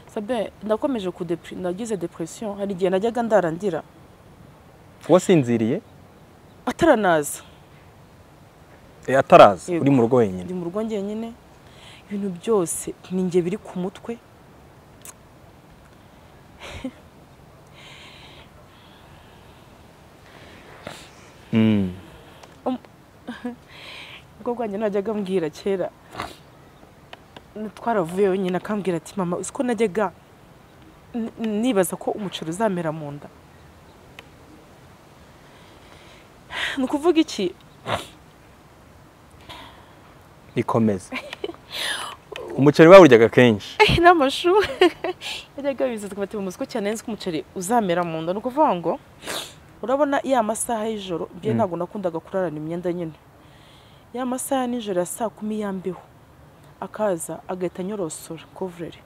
Sabe nakomeje kudepri nagize depression hari igihe najyaga ndarandira wasinziriye ataranaza Eh, ataraza Yego. uri mu rugo wenyine ndi mu rugo njyenyine ibintu byose ni njye biri ku mutwe Mm. ubwo bwanjye najyaga ambwira kera twaravuye wenyine akambwira ati mama uzi ko najyaga n- nibaza ko umuceri uzamera mu nda ni ukuvuga iki ikomeze umuceri bawuryaga kenshi n'amashu yajyaga biza tukabati mu musiko cyane nzi ko umuceri uzamera mu nda ni ukuvuga ngo urabona ya masaha y'ijoro byo Mm. ntabwo nakundaga kurarana imyenda nyine ya masaha y'ijoro ya saa kumi yambiho akaza agahita anyorosora kovureri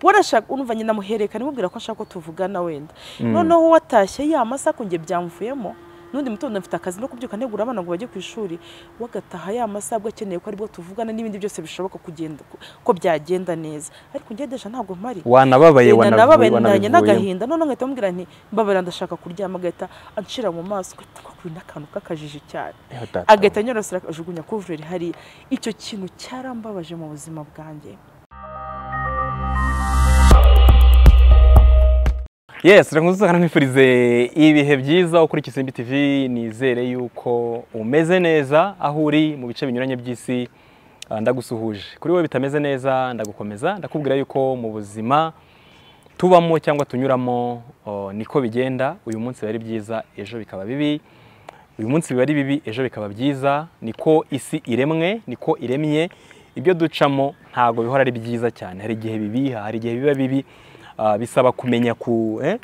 warashaka urumva nyina muhererekana imubwira ko ashaka ko tuvugana wenda Mm. noneho watashye ya masaha ko njye byamvuyemo n'undi mutondo mfite akazi no kubyuka ntegura abana ngo bajye ku ishuri wagataha ya masaha abwo akeneye ko aribwo tuvugana n'ibindi byose bishoboka kugenda ko byagenda neza ariko ngedesha ntabwo mpari wanababaye Wenda nababaye nanye wanabivuyemo n'agahinda none nkahita mubwira nti mbabara ndashaka kuryama agahita anshira mu maso agahita akakura n'akantu k'akajiji cyane Eh, data. agahita anyorosera akajugunya kuvureri hariya icyo kintu cyarambabaje mu buzima bwanjye yes reka nkuze nkwifurize ibihe byiza ukurikiza Simbi TV nizere yuko umeze neza aho uri mu bice binyuranye by'isi ah, ndagusuhuje kuri wowe bitameze neza ndagukomeza ndakubwira yuko mu buzima tubamo cyangwa tunyuramo oh, niko bigenda uyu munsi biba ari byiza ejo bikaba bibi uyu munsi biba ari bibi ejo bikaba byiza niko isi iremwe niko iremye ibyo ducamo ntabwo bihora ari byiza cyane hari igihe bibiha hari igihe biba bibi ah, bisaba kumenya ku eh,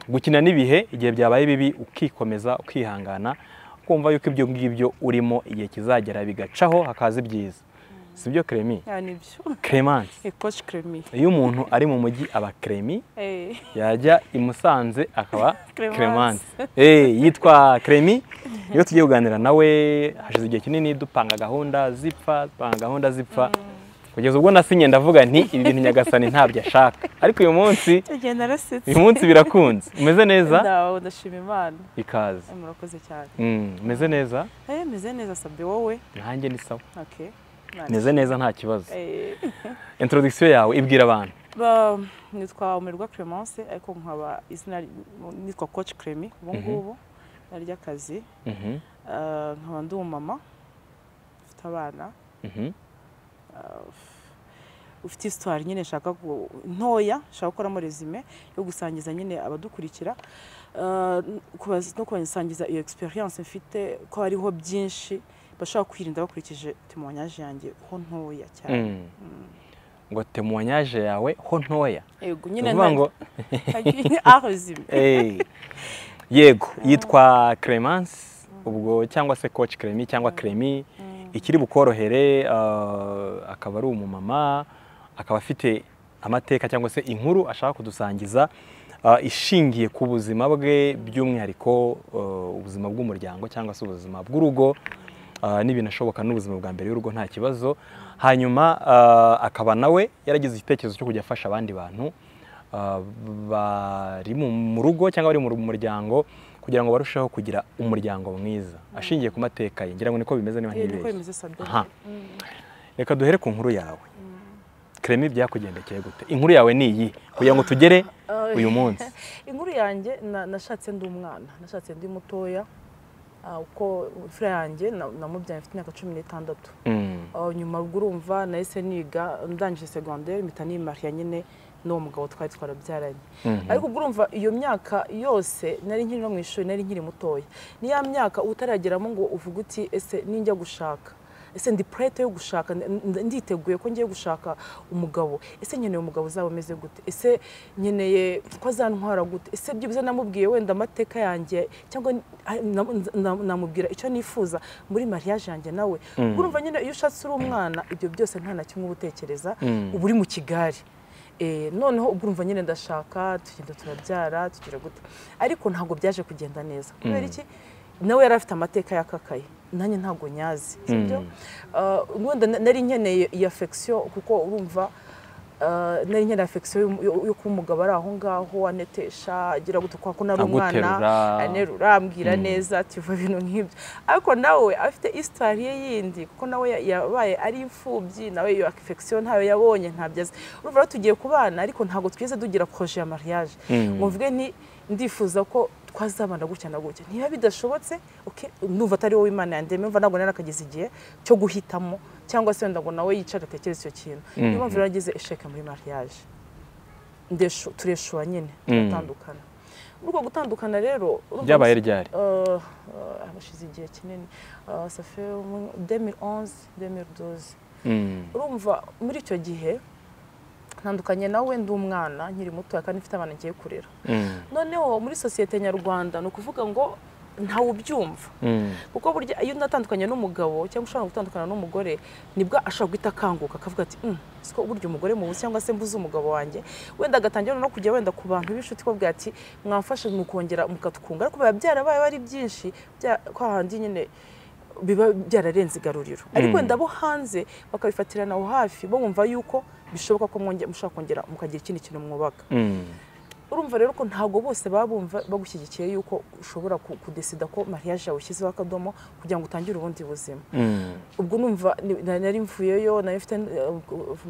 gukina n'ibihe igihe byabaye bibi ukikomeza ukihangana kumva yuko ibyo ngibyo urimo igihe kizagera bigacaho hakaza ibyiza si byo keremi nibyo keremance ekoci kremi iyo umuntu ari mu mujyi aba keremi Eh, yajya i Musanze akaba Clemence. Clemence Eh, yitwa Clemi iyo tugiye kuganira nawe hashize igihe kinini dupanga gahunda zipfa dupanga gahunda zipfa kugeza ubwo nasinye ndavuga nti ibi bintu nyagasani ntabyo ashaka ariko uyu munsi igihe narasetse uyu munsi birakunze umeze neza ndawe ndashima imana ikaze Eh, murakoze cyane Mm, umeze neza Eh, meze neza sabe wowe nanjye ni sawa okay meze neza nta kibazo Eh, introduction yawe ibwira abantu ba- nitwa umirwa clemence ariko nkaba izina nitwa coach cremi ubu ngubu ry'akazi Mhm, Eh, nkaba ndi umumama ufite abana mhm, ufite histoire nyine nshaka ku- ntoya nshaka gukoramo resume yo gusangiza nyine abadukurikira Eh, kubaza- no kubasangiza iyo experience mfite ko hariho byinshi bashobora kwirinda bakurikije témoignage yanjye ho ntoya cyane mm. ngo temoignage yawe ho ntoya yego ni nyine ukuvuga ngo ah resume Eh, yego yitwa Clemence ubwo cyangwa se coach Clemi cyangwa Clemi ikiri bukorohere ah, akaba ari umumama akaba afite amateka cyangwa se inkuru ashaka kudusangiza ah, ishingiye ku buzima bwe by'umwihariko ah, ubuzima bw'umuryango cyangwa se ubuzima bw'urugo ah, n'ibintu ashoboka n'ubuzima bwa mbere y'urugo nta kibazo hanyuma ah, akaba nawe yaragize igitekerezo cyo kujya afasha abandi bantu ah, bari mu mu rugo cyangwa bari mu ru- muryango kugira ngo barusheho kugira umuryango mwiza ashingiye ku mateka ye ngira ngo niko bimeze niba Eh, niko ntibeshye bimeze sabe Aha. reka duhere ku nkuru yawe keremi byakugendekeye gute inkuru yawe ni iyi kugira ngo tugere Eh, uyu munsi inkuru yanjye na- nashatse ndi umwana nashatse ndi mutoya ah, uko imfura yanjye na- namubyaye mfite imyaka cumi n'itandatu Mm, Ah, nyuma ubwo urumva nahise niga ndangije segonderi mpita nimariya nyine n'uwo mugabo twari twarabyaranye mhm, ariko ubwo urumva iyo myaka yose nari nkiri no mu ishuri nari nkiri mutoya ni ya myaka utarageramo ngo uvuge uti ese ninjya gushaka ese ndi prete yo gushaka ndi- ndi- nditeguye ko ngiye gushaka umugabo ese nkeneye umugabo uzaba umeze gute ese nkeneye ko azantwara gute ese byibuze namubwiye wenda amateka yanjye cyangwa ni- ah, na- na- namubwira icyo nifuza muri mariage yanjye nawe ubwo urumva nyine iyo ushatse uri umwana ibyo byose nta na kimwe uba utekereza Mm. uba uri mu kigari Eh, noneho ubwo urumva nyine ndashaka tugenda turabyara tugira gute ariko ntabwo byaje kugenda neza kubera iki nawe yari afite amateka yakakaye nanjye ntabwo nyazi sibyo Ah, wenda na- nari nkeneye iyi affection kuko urumva nari nkera afekisiyo yo kuba umugabo ari aho ngaho anetesha agira gutya kwa ko nari umwana Aguterura. anerura ambwira neza tuva ibintu nk'ibyo ariko nawe afite isitari ye yindi kuko nawe ya- yabaye ari imfubyi nawe iyo afekisiyo ntayo yabonye ntabyo azi urumva rero tugiye kubana ariko ntabwo twize tugira poroje ya mariage ngo mvuge nti ndifuza ko twazabana gutya na gutya niba bidashobotse okay, ndumva atari wowe imana yandemye mva ntabwo narakageze igihe cyo guhitamo cyangwa se wenda ngo nawe yicare atekereze icyo kintu niyo mpamvu rero ageze esheke muri mariage Ndeshu- tureshuwa nyine turatandukana muri uko gutandukana rero urumva byabaye ryari Euh, euh, hashize igihe kinini Euh, ça fait au moins 2011 2012 Mm. urumva muri icyo gihe ntandukanye nawe ndi umwana nkiri mutoya kandi mfite abana ngiye kurera Mm. noneho muri sosiyete nyarwanda ni ukuvuga ngo ntawe ubyumva Mm. kuko burya iyo undi atandukanye n'umugabo cyangwa ushobora gutandukana n'umugore nibwo ashobora guhita akanguka akavuga ati "Mm, si ko burya umugore mubuze cyangwa se mbuze umugabo wanjye wenda agatangira no kujya wenda ku bantu b'inshuti kubabwira ati mwamfashe mukongera mukatwunga ariko biba byarabaye ari byinshi bya- kwa handi nyine biba byararenze igaruriro ariko wenda abo hanze bakabifatirana aho hafi bumva yuko bishoboka ko mwonge- mushobora kongera mukagira ikindi kintu mwubaka Mm. urumva rero ko ntabwo bose baba bumva bagushyigikiye yuko ushobora ku- kudesida ko mariage yawe ushyizeho akadomo kugira ngo utangire ubundi buzima Mm. ubwo numva ni- na- nari mvuyeyo nari mfite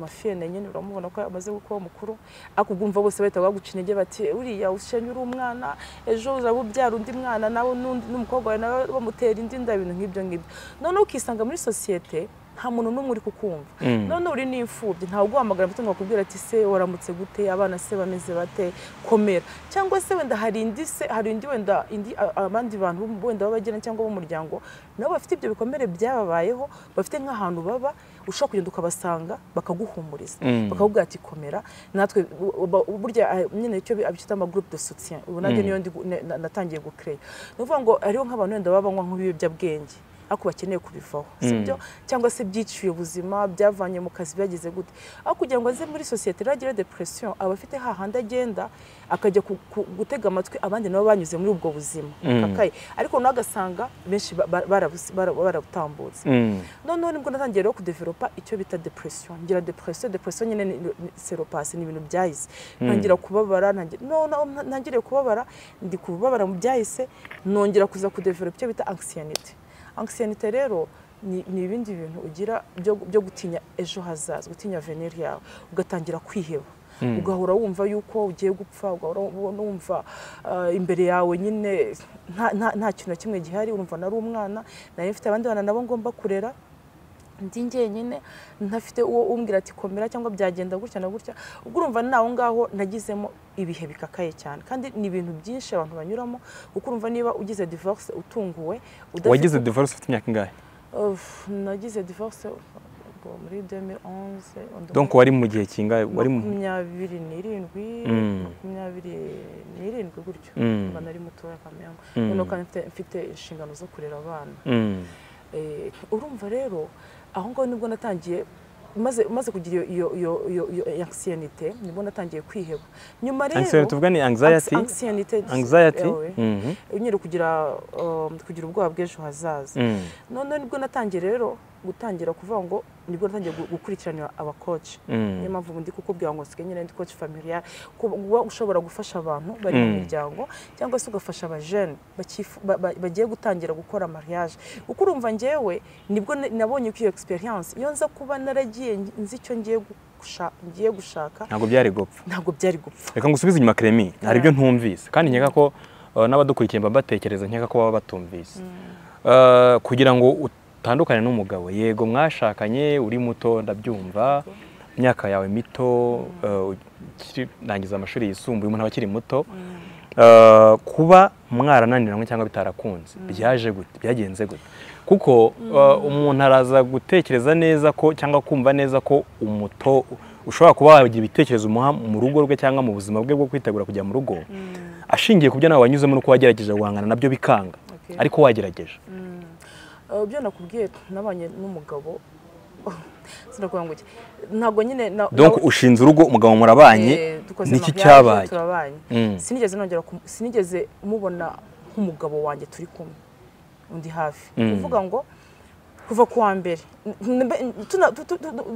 mafiyene nyine uramubona ko amaze kuba mukuru ariko ubwo umva bose bahita baguca intege bati uriya ushenye uri umwana ejo uzaba ubyara undi mwana nawe n'undi- n'umukobwa wawe nawe bamutera indi nda ibintu nk'ibyo ngibyo noneho ukisanga muri sosiyete nta muntu n'umwe uri kukumva none uri n'imfubyi ntawe uguhamagara ngo akubwira ati se waramutse gute abana se bameze bate komera cyangwa se wenda hari indi se hari indi wenda indi a- abandi bantu bo- wenda b'abagena cyangwa b'umuryango nabo bafite ibyo bikomere byababayeho bafite nk'ahantu baba ushobora kugenda ukabasanga bakaguhumuriza Mm. bakavuga ati komera natwe bu- bu- burya ah, nyine icyo bi- abita ama groupe de soutien ubu nanjye niyo ndi gu- ne- na- natangiye gucreya ni ukuvuga ngo hariho nk'abantu wenda babanywa nk'ibiyobyabwenge ariko bakeneye kubivaho sibyo cyangwa se byiciye ubuzima byavanye mu kazi byagize gute aho kugira ngo aze muri sosiyete rero agire depression aba afite hahandi agenda akajya ku- ku- gutega amatwi abandi nabo banyuze muri ubwo buzima kakaye ariko nawe agasanga benshi ba- ba- barabusi- bara- barabutambutse Mm. noneho nibwo natangiye rero kudevelopa icyo bita depression ngira depression depression nyine ni- ni- seropasi ni ibintu byahise ntangira kubabara ntangira- no- no, nta- ntangiriye kubabara ndi kubabara mu byahise nongera kuza kudevelopa icyo bita anxiety anxiety rero ni, ni ibindi bintu ugira byo, byo gutinya ejo hazaza gutinya venir yawe ugatangira kwiheba ugahora wumva yuko ugiye gupfa ugahora wumva- wumva ah, imbere yawe nyine nta, nta, nta kintu na kimwe gihari urumva nari umwana nari mfite abandi bana nabo ngomba kurera ndi njyenyine ntafite uwo umbwira ati komera cyangwa byagenda gutya na gutya ubwo urumva nawe ngaho nagizemo ibihe bikakaye cyane kandi ni ibintu byinshi abantu banyuramo kuko urumva niba ugize divorce utunguwe udafite- wagize divorce ufite imyaka ingahe Uf, nagize divorce ubwo muri 2011 on the- donc wari mu gihe kingahe wari mu makumyabiri n'irindwi Mm. makumyabiri n'irindwi gutyo Mm. mba nari mutoya kamengo Mm. noneho kandi mfite- mfite inshingano zo kurera abana Mm. Eh, urumva rero aho ngaho nibwo natangiye maze maze kugira iyo iyo iyo iyo anxiety nibwo natangiye kwiheba nyuma rero anxiety tuvuga ni anxiety anxiety anxiety yawe, Mhm. nyine kugira um, kugira ubwoba bw'ejo hazaza Mm. noneho nibwo natangiye rero gutangira kuvuga ngo nibwo natangiye gu- gukurikiranira abakoci Mm. niyo mpamvu ndi kukubwira ngo nsigaye nyine ndi koci familiar kuba uba ushobora gufasha abantu bari mu Mm. miryango cyangwa se ugafasha abajene bakifu- ba- ba- bagiye gutangira gukora mariage kuko urumva njyewe nibwo na- nabonye ko iyo experience iyo nza kuba naragiye nzi icyo ngiye gusha- ngiye gushaka ntabwo byari gupfa ntabwo byari gupfa reka ngusubize inyuma Clémy hari ibyo ntumvise kandi nkeka ko uh, n'abadukurikiye mba batekereza nkeka ko baba batumvise Uh, kugira ngo utandukane n'umugabo yego mwashakanye uri muto ndabyumva imyaka yawe mito uh, ukiri- nangiza amashuri yisumbuye umuntu aba akiri muto Uh, kuba mwarananiranywe cyangwa bitarakunze byaje gute byagenze gute kuko uh, umuntu araza gutekereza neza ko cyangwa kumva neza ko umuto ushobora kuba wagira ibitekerezo umuha mu rugo rwe cyangwa mu buzima bwe bwo kwitegura kujya mu rugo ashingiye ku byo nawe wanyuzemo n'uko wagerageje guhangana nabyo bikanga Okay. ariko wagerageje Uh, ibyo nakubwiye nabanye n'umugabo sinakuvuga ngo iki ntabwo nyine na- donc nawe- ushinze urugo umugabo murabanye Eh, dukoze niki mariage, cyabaye turabanye Mm. sinigeze nongera kumu- sinigeze mubona nk'umugabo wanjye turi kumwe undi hafi Mm. kuvuga ngo kuva ku wa mbere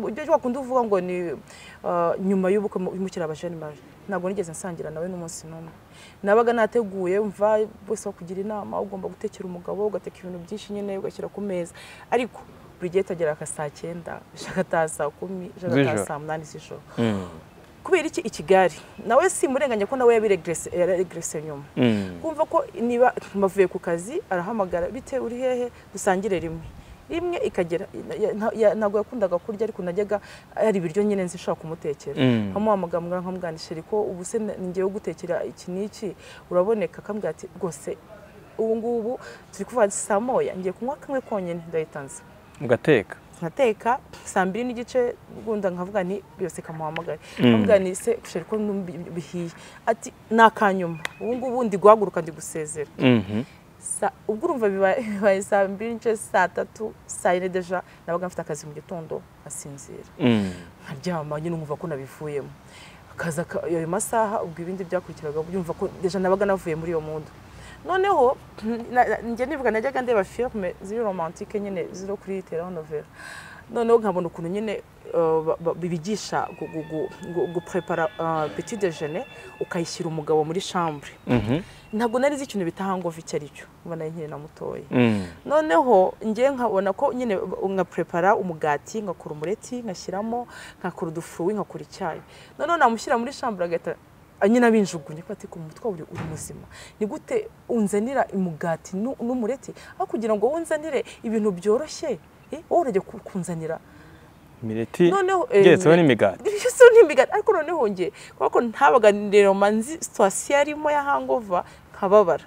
ibyo wakunda uvuga ngo ni nyuma y'ubukwe mukiri abajenimari ntabwo nigeze nsangira nawe n'umunsi n'umwe nabaga nateguye mva wese wakugira inama ugomba gutekera umugabo ugateka ibintu byinshi nyine ugashyira ku meza ariko buri gihe utagera aka saa cyenda ijagataha saa kumi ijagataha saa munani z'ijoro kubera iki i kigali nawe simurenganya ko nawe yabiregrese nyuma kumva ko niba bavuye ku kazi arahamagara bite uri hehe dusangire rimwe rimwe ikagera ntabwo yakundaga kurya ariko najyaga hari ibiryo nyine nzi nshobora kumutekera nkamuhamagara nkamubwanisha ariko ubu se ngewe ugutekera iki n'iki uraboneka akambwira ati rwose ubu ngubu turi kuvuga saa moya ngiye kunywa kamwe konyine ndayitanze mugateka nkateka saa mbiri n'igice gunda nkavuga ni byose kamuhamagare nkavuga ni se gushaka ko bihiye ati ni akanyuma ubu ngubu ndi guhaguruka ndi gusezera ubwo urumva bibaye saa mbiri n'igice saa tatu saa yine deja nabaga mfite akazi mu gitondo nkasinzira nkaryama nyine nkumva ko nabivuyemo akaza ayo masaha ubwo ibindi byakurikiraga byumva ko deja nabaga navuye muri iyo mundu noneho njye nivuga najyaga ndeba firime ziri romantike nyine ziri kuri telenovela noneho nkabona ukuntu nyine bibigisha guprepara peti dejene ukayishyira umugabo muri shambure ntabwo nari izi ikintu bita hangovu icyo ari cyo mbona nyine na mutoya noneho njye nkabona ko nyine nkaprepara umugati ngakora umureti nkashyiramo nkakora udufuwi ngakora icyayi noneho namushyira muri shambure agahita nyine abinjugunye ko ati ku mutwe uri muzima ni gute unzanira umugati n'umureti aho kugira ngo wunzanire ibintu byoroshye wowe urajya kunzanira imireti igeretseho n'imigati igeretseho n'imigati ariko noneho nge kubera ko ntabaga nirema nzi situwasiyo arimo ya hangova nkababara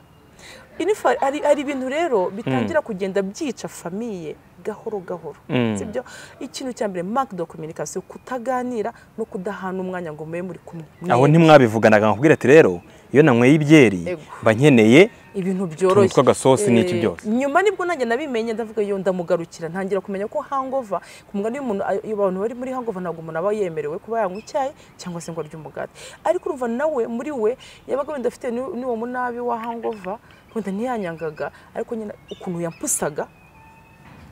hari ibintu rero bitangira kugenda byica famiye gahoro gahoro sibyo ikintu cya mbere mark do communication kutaganira no kudahana umwanya ngo mube muri kumwe aho ntimwabivuganaga nkubwira ati rero iyo nanyweye ibyeri mba nkeneye ibintu byoroshye twitwa agasosi n'iki byose nyuma nibwo nanjye nabimenye ndavuga yo ndamugarukira ntangira kumenya ko hangova ku mugani w'umuntu abantu bari muri hangova ntabwo umuntu aba yemerewe kuba yanywa icyayi cyangwa se ngo arye umugati ariko urumva nawe muri we yabaga wenda afite n'uwo munabi wa hangova wenda ntiyanyangaga ariko nyine ukuntu yapusaga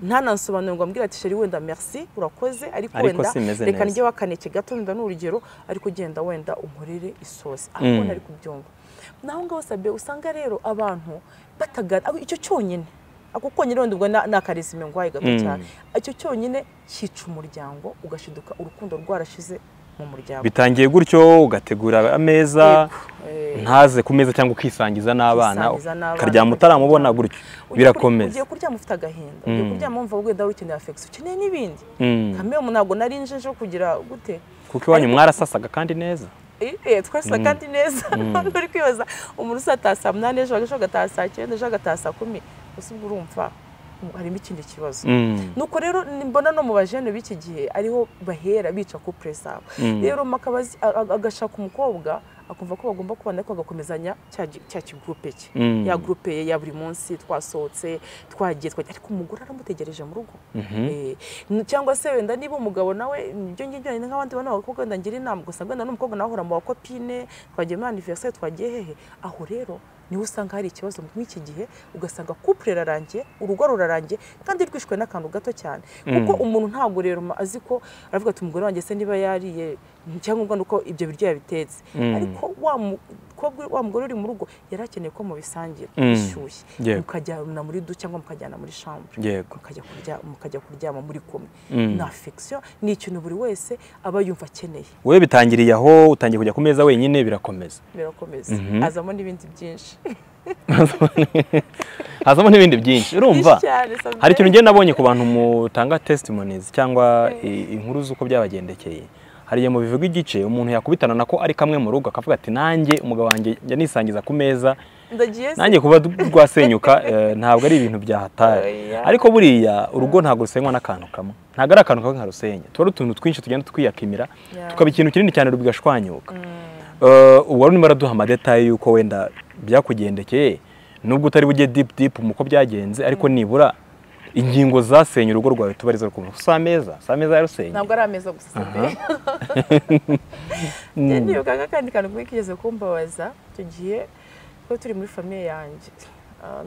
ntanasobanure ngo ambwira ati sheri wenda merci urakoze ariko wenda reka njye wakaneke gato wenda n'urugero ariko genda wenda umurire isosi aho ntari kubyumva naho ngaho sabe usanga rero abantu batagana icyo cyonyine ako konyine wenda ubwo ni akarizime ngwaye gato cyane icyo cyonyine cyica umuryango ugashiduka urukundo rwarashize mu muryango bitangiye gutyo ugategura ameza ntaze ku meza cyangwa ukisangiza n'abana ukaryama utaramubona gutyo birakomeza ugiye kuryama ufite agahinda ugiye kuryama wumva wenda wikeneye afegisi ukeneye n'ibindi kamera ntabwo nari nje kugira gute kuko iwanyu mwarasasaga kandi neza twese kandi neza nturi kwibaza umuntu usataha saa munani ejo ejo agataha saa cyenda ejo agataha saa kumi gusa ubwo urumva harimo ikindi kibazo nuko rero mbona no mu bajene b'iki gihe ariho bahera bica ku zabo rero agashaka umukobwa akumva ko bagomba kubana ariko agakomezanya cya kigurupe cye ya gurupe ya buri munsi twasohotse twagiye twagiye ariko umugore aramutegereje mu rugo cyangwa se wenda niba umugabo nawe ibyo ngibyo ni nk'abandi bana abakobwa wenda ngira inama gusa wenda n'umukobwa nawe ahora mu bakopine twagiye muri aniveriseri twagiye hehe aho rero niho usanga hari ikibazo nk'iki gihe ugasanga kupure rirarangiye urugo rurarangiye kandi rwishwe n'akantu gato cyane kuko umuntu ntabwo rero azi ko aravuga ati umugore wanjye se niba yariye icyangombwa ni uko ibyo biryo yabitetse ariko wa mugore uri mu rugo yari akeneye ko mubisangira bishyushye mukajyana muri du cyangwa mukajyana muri shambure mukajya kuryama muri kumwe ni afegisiyo ni ikintu buri wese aba yumva akeneye wowe bitangiriye aho utangiye kujya ku meza wenyine birakomeza birakomeza azamo n'ibindi byinshi hazamo n'ibindi byinshi urumva hari ikintu ugenda nabonye ku bantu mutanga testimonies cyangwa inkuru z'uko byabagendekeye hari igihe mu bivuga igice umuntu yakubitana na ko ari kamwe mu rugo akavuga ati nanjye umugabo wanjye njya nisangiza ku meza nanjye kuba rwasenyuka ntabwo ari ibintu byahatari ariko buriya urugo ntabwo rusenywa n'akantu kamwe ntabwo ari akantu kamwe nkarusenya tuba ari utuntu twinshi tugenda twiyakimira tukaba ikintu kinini cyane rugashwanyuka ubu urimo araduha amadetaye y'uko wenda byakugendekeye nubwo utari bujye dipu dipu mu ko byagenze ariko nibura ingingo zasenye urugo rwawe tuba arizo rukumva si ameza si ameza yarusenye ntabwo ari ameza gusa nibuka nk'akandi kantu kumwe kigeze kumbabaza icyo gihe ko turi muri famiye yanjye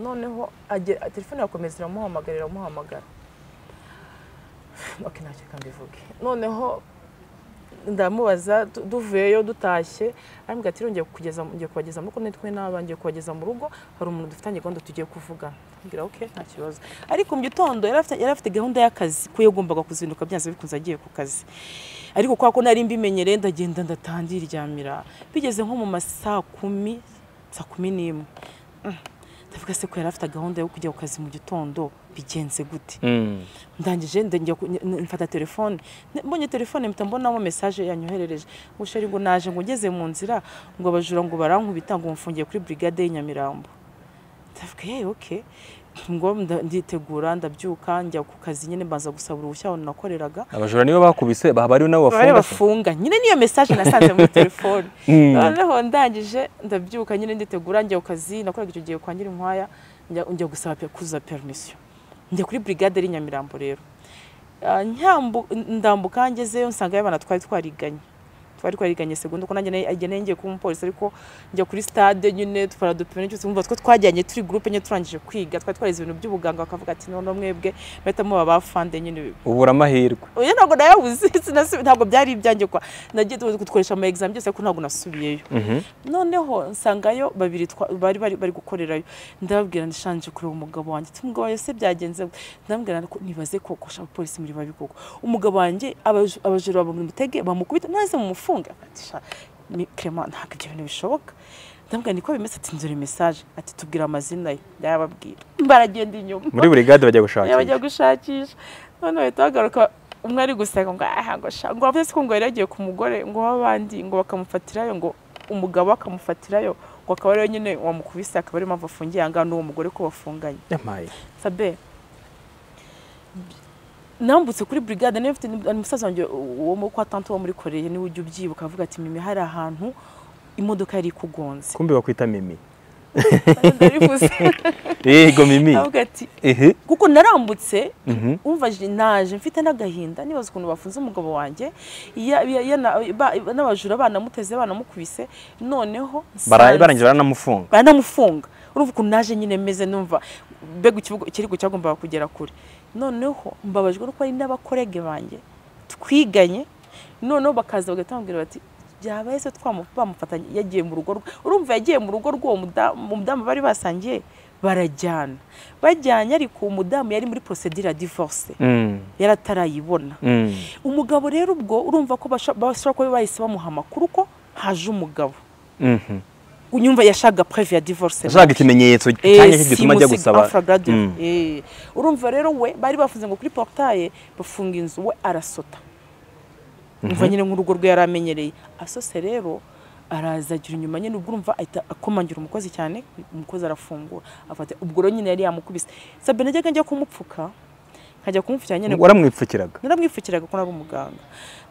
noneho telefone irakomeza iramuhamagara iramuhamagara oke ntacyo kandi bivuge noneho ndamubaza du- duvuyeyo dutashye arambwira ati ngiye kugeza ngiye kubagezamo ko nitwe n'aba ngiye kubageza mu rugo hari umuntu dufitanye gahunda tugiye kuvugana mbwira oke nta kibazo ariko mu gitondo yari afite- yari afite gahunda y'akazi ko yagombaga kuzinduka byanze bikunze agiye ku kazi ariko kwa ko nari mbimenyereye ndagenda ndatangira iryamira bigeze nko mu masaa kumi saa kumi n'imwe Mm. ndavuga se ko yari afite gahunda yo kujya ku kazi mu gitondo bigenze gute Mm. ndangije ndengera ku- n- mfata telefone Ne- mbonye telefone mpita mbonamo mesaje yanyoherereje ngo sheri ngo naje ngo ngeze mu nzira ngo abajura ngo barankubita ngo mfungiye kuri brigade y'Inyamirambo ndavuga yewe oke ngo nda- nditegura ndabyuka njya ku kazi nyine mbanza gusaba uruhushya aho nakoreraga abajura nibo bakubise haba hariho nabo bari bafunga se? bafunga nyine niyo mesaje nasanze muri telefone Mm. noneho ndangije ndabyuka nyine nditegura njya ku kazi nakoraga icyo gihe kwa nyirinkwaya njya njya gusaba pe- kuzuza permission njya kuri brigade ari nyamirambo rero Ah, nyambu- ndambuka ngezeyo nsanga y'abana twari twariganye twari twariganye segonda ko nanjye nari- igihe nari ngiye kuba umupolisi ariko njya kuri stade nyine twaradupimira cyose umva two twajyanye turi groupe nyine turangije kwiga twari twarize ibintu by'ubuganga bakavuga ati none mwebwe bahita muba bafande nyine ubura amahirwe oya ntabwo nayabuze sinasubi- ntabwo byari ibyanjye kwa nagiye gukoresha ama exam byose ariko ntabwo nasubiyeyo Mhm. noneho nsangayo babiri twa- bari bari bari gukorerayo ndababwira ndishanje kureba umugabo wanjye ati umugabo wanjye se byagenze gute?" ndamubwira ko nibaze ko kosha abapolisi muri babi koko umugabo wanjye abaj- abajura bamutege bamukubita maze mumufunge ati sha ni- Clement ntabwo ibyo bintu bishoboka ndamubwira niko bimeze ati nzure message ati tubwira amazina ye ndayababwira baragenda inyuma muri buri gade bajya gushakisha bajya gushakisha none bahita bagaruka umwe ari gusenga ngo aha ngo sha ngo avuze ko ngo yari yagiye ku mugore ngo w'abandi ngo bakamufatirayo ngo umugabo akamufatirayo ngo akaba ariyo nyine wamukubise akaba ariyo mpamvu afungiye aha ngaha n'uwo mugore ko bafunganye Yamaye. sabe nambutse kuri brigade niba mfite ni umusaza wanjye wo mu kwa tante wo muri koreya niwe ujya ubyibuka avuga ati mimi hari ahantu imodoka yari ikugonze kumbe bakwita mimi ndarivuze yego mimi avuga ati ehe kuko narambutse Mhm. umva je- naje mfite n'agahinda nibaza ukuntu bafunze umugabo wanjye ya- ya- yana- ba- n'abajura banamuteze banamukubise noneho Bara- nsanze- barangira baranamufunga baranamufunga urumva ukuntu naje nyine meze numva mbega ikibuga- ikirego cyagombaga kugera kure noneho mbabajwe nuko ari n'abakorege banjye twiganye noneho bakaza bagahita bamubwira bati byabaye se twamu- bamufatanye yagiye mu rugo rwe urumva yagiye mu rugo rw'uwo muda- mu mudamu bari basangiye barajyana bajyanye ariko umudamu yari muri procedure ya divorce Mm. yari atarayibona Mm. umugabo rero ubwo urumva ko basha- bashobora kuba bahise bamuha amakuru ko haje umugabo Mhm. unyumva yashaka preve ya divorce ashaka ikimenyetso cyane gituma ajya gusaba Mm. gusaba urumva rero we bari bafunze ngo kuri porutaye bafunga inzu we arasota umva nyine nk'urugo rwe yari amenyereye asose rero araza agira inyuma nyine ubwo urumva ahita akomangira umukozi cyane umukozi arafungura afata ubwo rero nyine yari yamukubise sabine najyaga njya kumupfuka nkajya kumupfukira nyine waramwipfukiraga naramwipfukiraga ko nari umuganga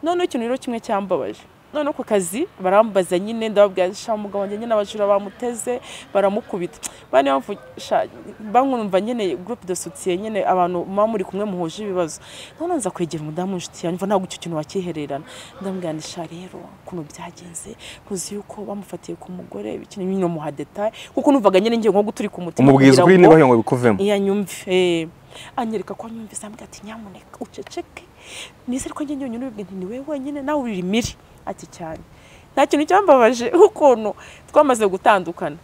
noneho ikintu rero kimwe cyambabaje noneho ku kazi barambaza nyine ndababwira sha umugabo wanjye nyine abajura bamuteze baramukubita bane bamvu- sha bankumva nyine groupe de soutien nyine abantu muba muri kumwe muhuje ibibazo noneho nza kwegera umudamu w'inshuti yanjye mva ntabwo icyo kintu wakihererana ndamubwira nti sha rero ukuntu byagenze ntuzi yuko bamufatiye ku mugore ikintu nyine muha detaye kuko numvaga nyine ngiye nko guturika umutima umubwiza kugira ukuri ngo- niba ngo bikuvemo iyo anyumve anyereka ko anyumvise ambwira ati nyamuneka uceceke nizere ko njye njyenyine ubibwe nti ni wowe wenyine nawe uri imiri ati cyane nta kintu cyambabaje ukuntu twamaze gutandukana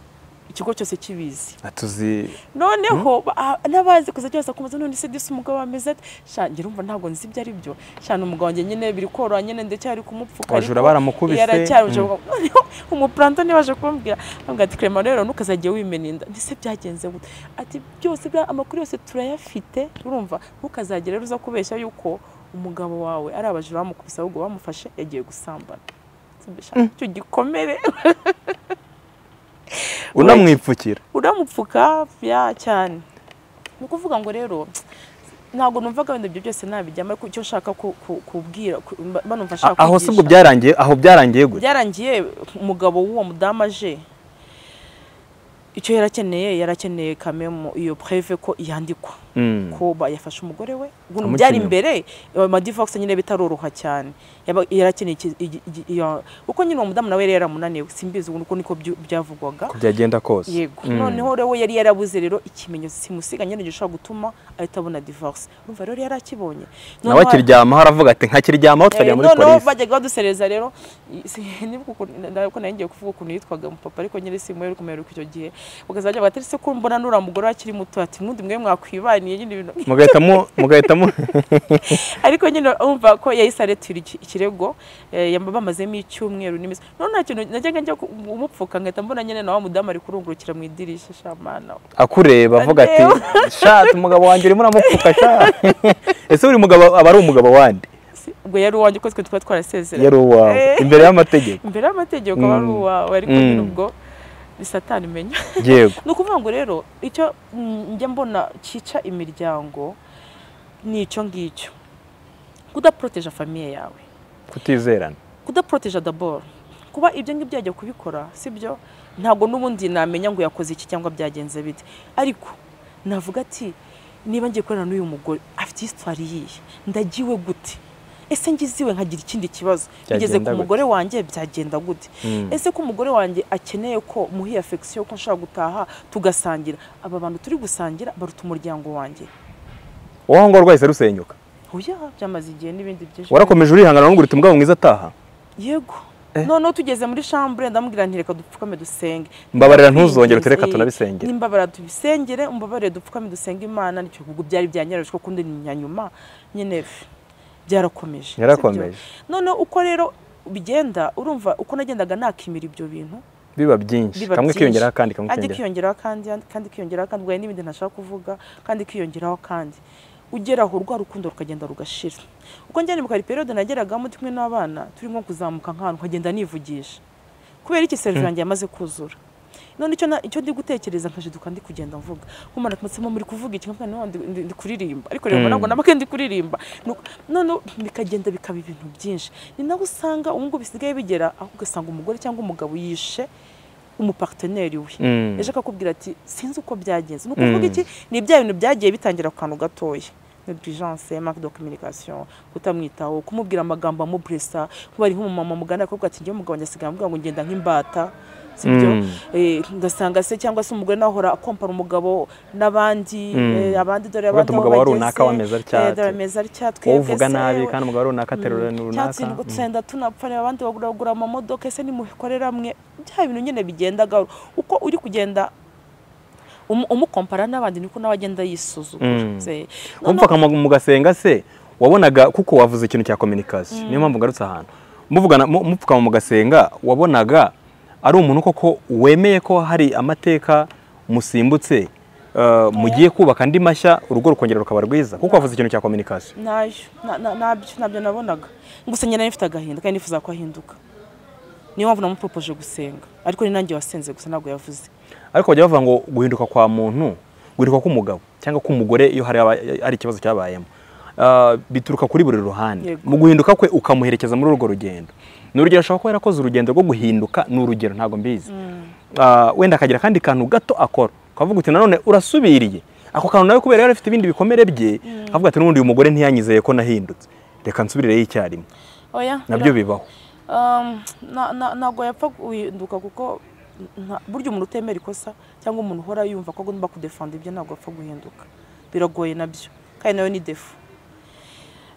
ikigo cyose kibizi tuzi noneho ba- ah, n'abazi kuza cyose akomeza none se disi umugabo ameze ati sha njye urumva ntabwo nzi ibyo ari byo sha n'umugabo wanjye nyine biri koroha nyine ndacyari kumupfuka abajura ariko baramukubise yaracyaruje Mm. noneho umupuranto niba aje kumbwira ntabwo ati Clement rero ntukazajye wimena inda ndetse byagenze gute ati byose bya amakuru yose turayafite urumva ntukazagere uza kubeshya yuko umugabo wawe ari abajura bamukubise ahubwo bamufashe yagiye gusambana Sha, icyo gikomere unamwipfukira uramupfuka bya cyane ni ukuvuga ngo rero ntabwo numvaga wenda ibyo byose nabijyamo ariko icyo nshaka ku- ku- kubwira ku- mba- mba numva nshaka aho si ubwo kwigisha. byarangiye aho byarangiye gutya byarangiye umugabo w'uwo mudamu aje icyo yarakeneye yarakeneye kamemo iyo preve ko yandikwa kuba yafashe umugore we ubu Amukenyeye. byari imbere amadivox nyine bitaroroha cyane Yaba- yarakeneye iki- igi- igi- iyo- kuko nyine uwo mudamu nawe yari yaramunaniwe simbizi uko niko byu- byavugwaga uko byagenda kose yego Mm. noneho rero we yari yarabuze rero ikimenyetso simusiganye nyine gishobora gutuma ahita abona divorce urumva rero yari akibonye nawe akiryamaho aravuga ati nkakiryamaho Eh, tukajya muri noneho polisi bajyaga badusereza rero i- si- nibwo ukuntu- na- ko nari ngiye kuvuga ukuntu yitwaga umupapa ariko nyine simuheruka kumuheruka icyo gihe bakazajya batari se ko mbona nuriya mugore we akiri muto ati mwundi mwe mwakwibaniye nyine ibintu mugahitamo mugahitamo ariko nyine umva ko yahise aretura iki- ikirego eh, yamba- bamazemo icyumweru n'iminsi none nta kintu najyaga njya umupfuka nkahita mbona nyine na wa mudamu ari kurungurukira mu idirishya shamana akureba avuga ati shati umugabo wanjye urimo uramupfuka shati ese buri mugabo aba ari umugabo wandi Si- ubwo yari uwanjye uko twe twari twarasezeranye yari uwawe Eh. imbere y'amategeko imbere y'amategeko aba ari Mm. uwawe ariko nyine Mm. ubwo ni satani imenya yego ni ukuvuga ngo rero icyo mm, njya mbona cyica imiryango ni icyo ngicyo kudaporoteja famiye yawe kutizerana kudaporoteja daboro kuba ibyo ngibyo yajya kubikora sibyo ntabwo n'ubundi namenya ngo yakoze iki cyangwa byagenze bite ariko navuga ati niba ngiye gukorana n'uyu mugore afite hisitwari yihe ndagiwe gute ese ngiziwe nkagira ikindi kibazo bigeze Byagenda ku gute? mugore wanjye byagenda gute Mm. ese ko umugore wanjye akeneye ko muhiye afekisiyo ko nshobora gutaha tugasangira aba bantu turi gusangira baruta umuryango wanjye wowe ngo rwahise rusenyuka oya byamaze igihe n'ibindi byinshi warakomeje urihangana ngo urite umugabo mwiza ataha yego noneho tugeze muri shambure ndamubwira nti reka dupfukame dusenge Mbabarira, ntuzongere uti, "Reka Eh, tunabisengere." nimbabarira tubisengere umbabarire dupfukame dusenge imana nicyo ubwo byari byanyarajwe kundi ni nyanyuma nyine byarakomeje Yarakomeje. sibyo? noneho uko rero bigenda urumva uko nagendaga nakimira ibyo bintu biba byinshi biba kamwe byinshi. kiyongeraho akandi kamwe kandi kiyongeraho kiyongeraho kandi kandi kiyongeraho kandi ubwo hari n'ibindi ntashaka kuvuga kandi kiyongeraho kandi ugera aho rwa rukundo rukagenda rugashira uko ngenda mu kari periode nageragamo turi kumwe n'abana turimo kuzamuka nk'ahantu nkagenda nivugisha kubera iki serivi yanjye yamaze kuzura none icyo na- icyo ndi gutekereza nkajiduka ndi kugenda mvuga nkumara kumatsemo muri kuvuga iki nkavuga no ndi- ndi- ndi kuririmba ariko rero Mm. nabwo namake ndi kuririmba Nuko- none bikagenda bikaba ibintu byinshi ni nawe usanga ubu ngubu bisigaye bigera aho ugasanga umugore cyangwa umugabo yishe umuparteneri we Mm. ejo akakubwira ati sinzi uko byagenze ni ukuvuga Mm. iki ni bya bintu byagiye bitangira ku kantu gatoya negligence manque de communication kutamwitaho kumubwira amagambo amubresa kuba ari nk'umumama mugana akakubwira ati njyewe umugabo wanjye asigaye ambwira ngo ngenda nk'imbata sibyo Mm. Eh, ugasanga se cyangwa se umugore nawe ahora akompara umugabo n'abandi Mm. eh, abandi dore Kuvuga abandi ati aho umugabo wa bageze, runaka wameze atya eh, ati. dore ameze atya wowe twebwe uvuga se, nabi kandi umugabo runaka aterura runaka cyatsi ngo tusenda tunapfa reba abandi bagura amamodoka ese nimubikorera amwe bya bintu nyine bigenda gahoro uko uri kugenda umu- umukompara n'abandi niko nawe agenda Mm. yisuzugura Se- wumva noneho- akamo- mugasenga se wabonaga kuko wavuze ikintu cya communication niyo mpamvu ngarutse ahantu muvugana mu- mupfukama mugasenga wabonaga ari umuntu koko wemeye ko hari amateka musimbutse eh, mugiye kubaka andi mashya urugo rukongera rukaba rwiza kuko wavuze ikintu cya communication ntayo Na- na- nabyo nabyo nabonaga gusa nyine nari mfite agahinda kandi nifuza ko ahinduka niyo mpamvu namuporopoje gusenga ariko ni nanjye wasenze gusa ntabwo yavuze ariko bajya bavuga ngo guhinduka kwa muntu guhinduka k'umugabo cyangwa k'umugore iyo hari aba- hari ikibazo cyabayemo Ah, bituruka kuri buri ruhande Yego. mu guhinduka kwe ukamuherekeza muri urwo rugendo ni urugero ashobora kuba yarakoze urugendo rwo guhinduka ni urugero ntabwo mbizi Ah, wenda akagira akandi kantu gato akora ukavuga uti nanone urasubiriye ako kantu nawe kubera yari afite ibindi bikomere bye akavuga ati n'ubundi uyu mugore ntiyanyizeye ko nahindutse reka nsubireyo icyarimwe oya bira- nabyo bibaho Um, na- na- ntabwo yapfa guhinduka kuko nta- burya umuntu utemera ikosa cyangwa umuntu uhora yumva ko agomba kudefanda ibyo ntabwo apfa guhinduka biragoye nabyo kandi nawe ni defu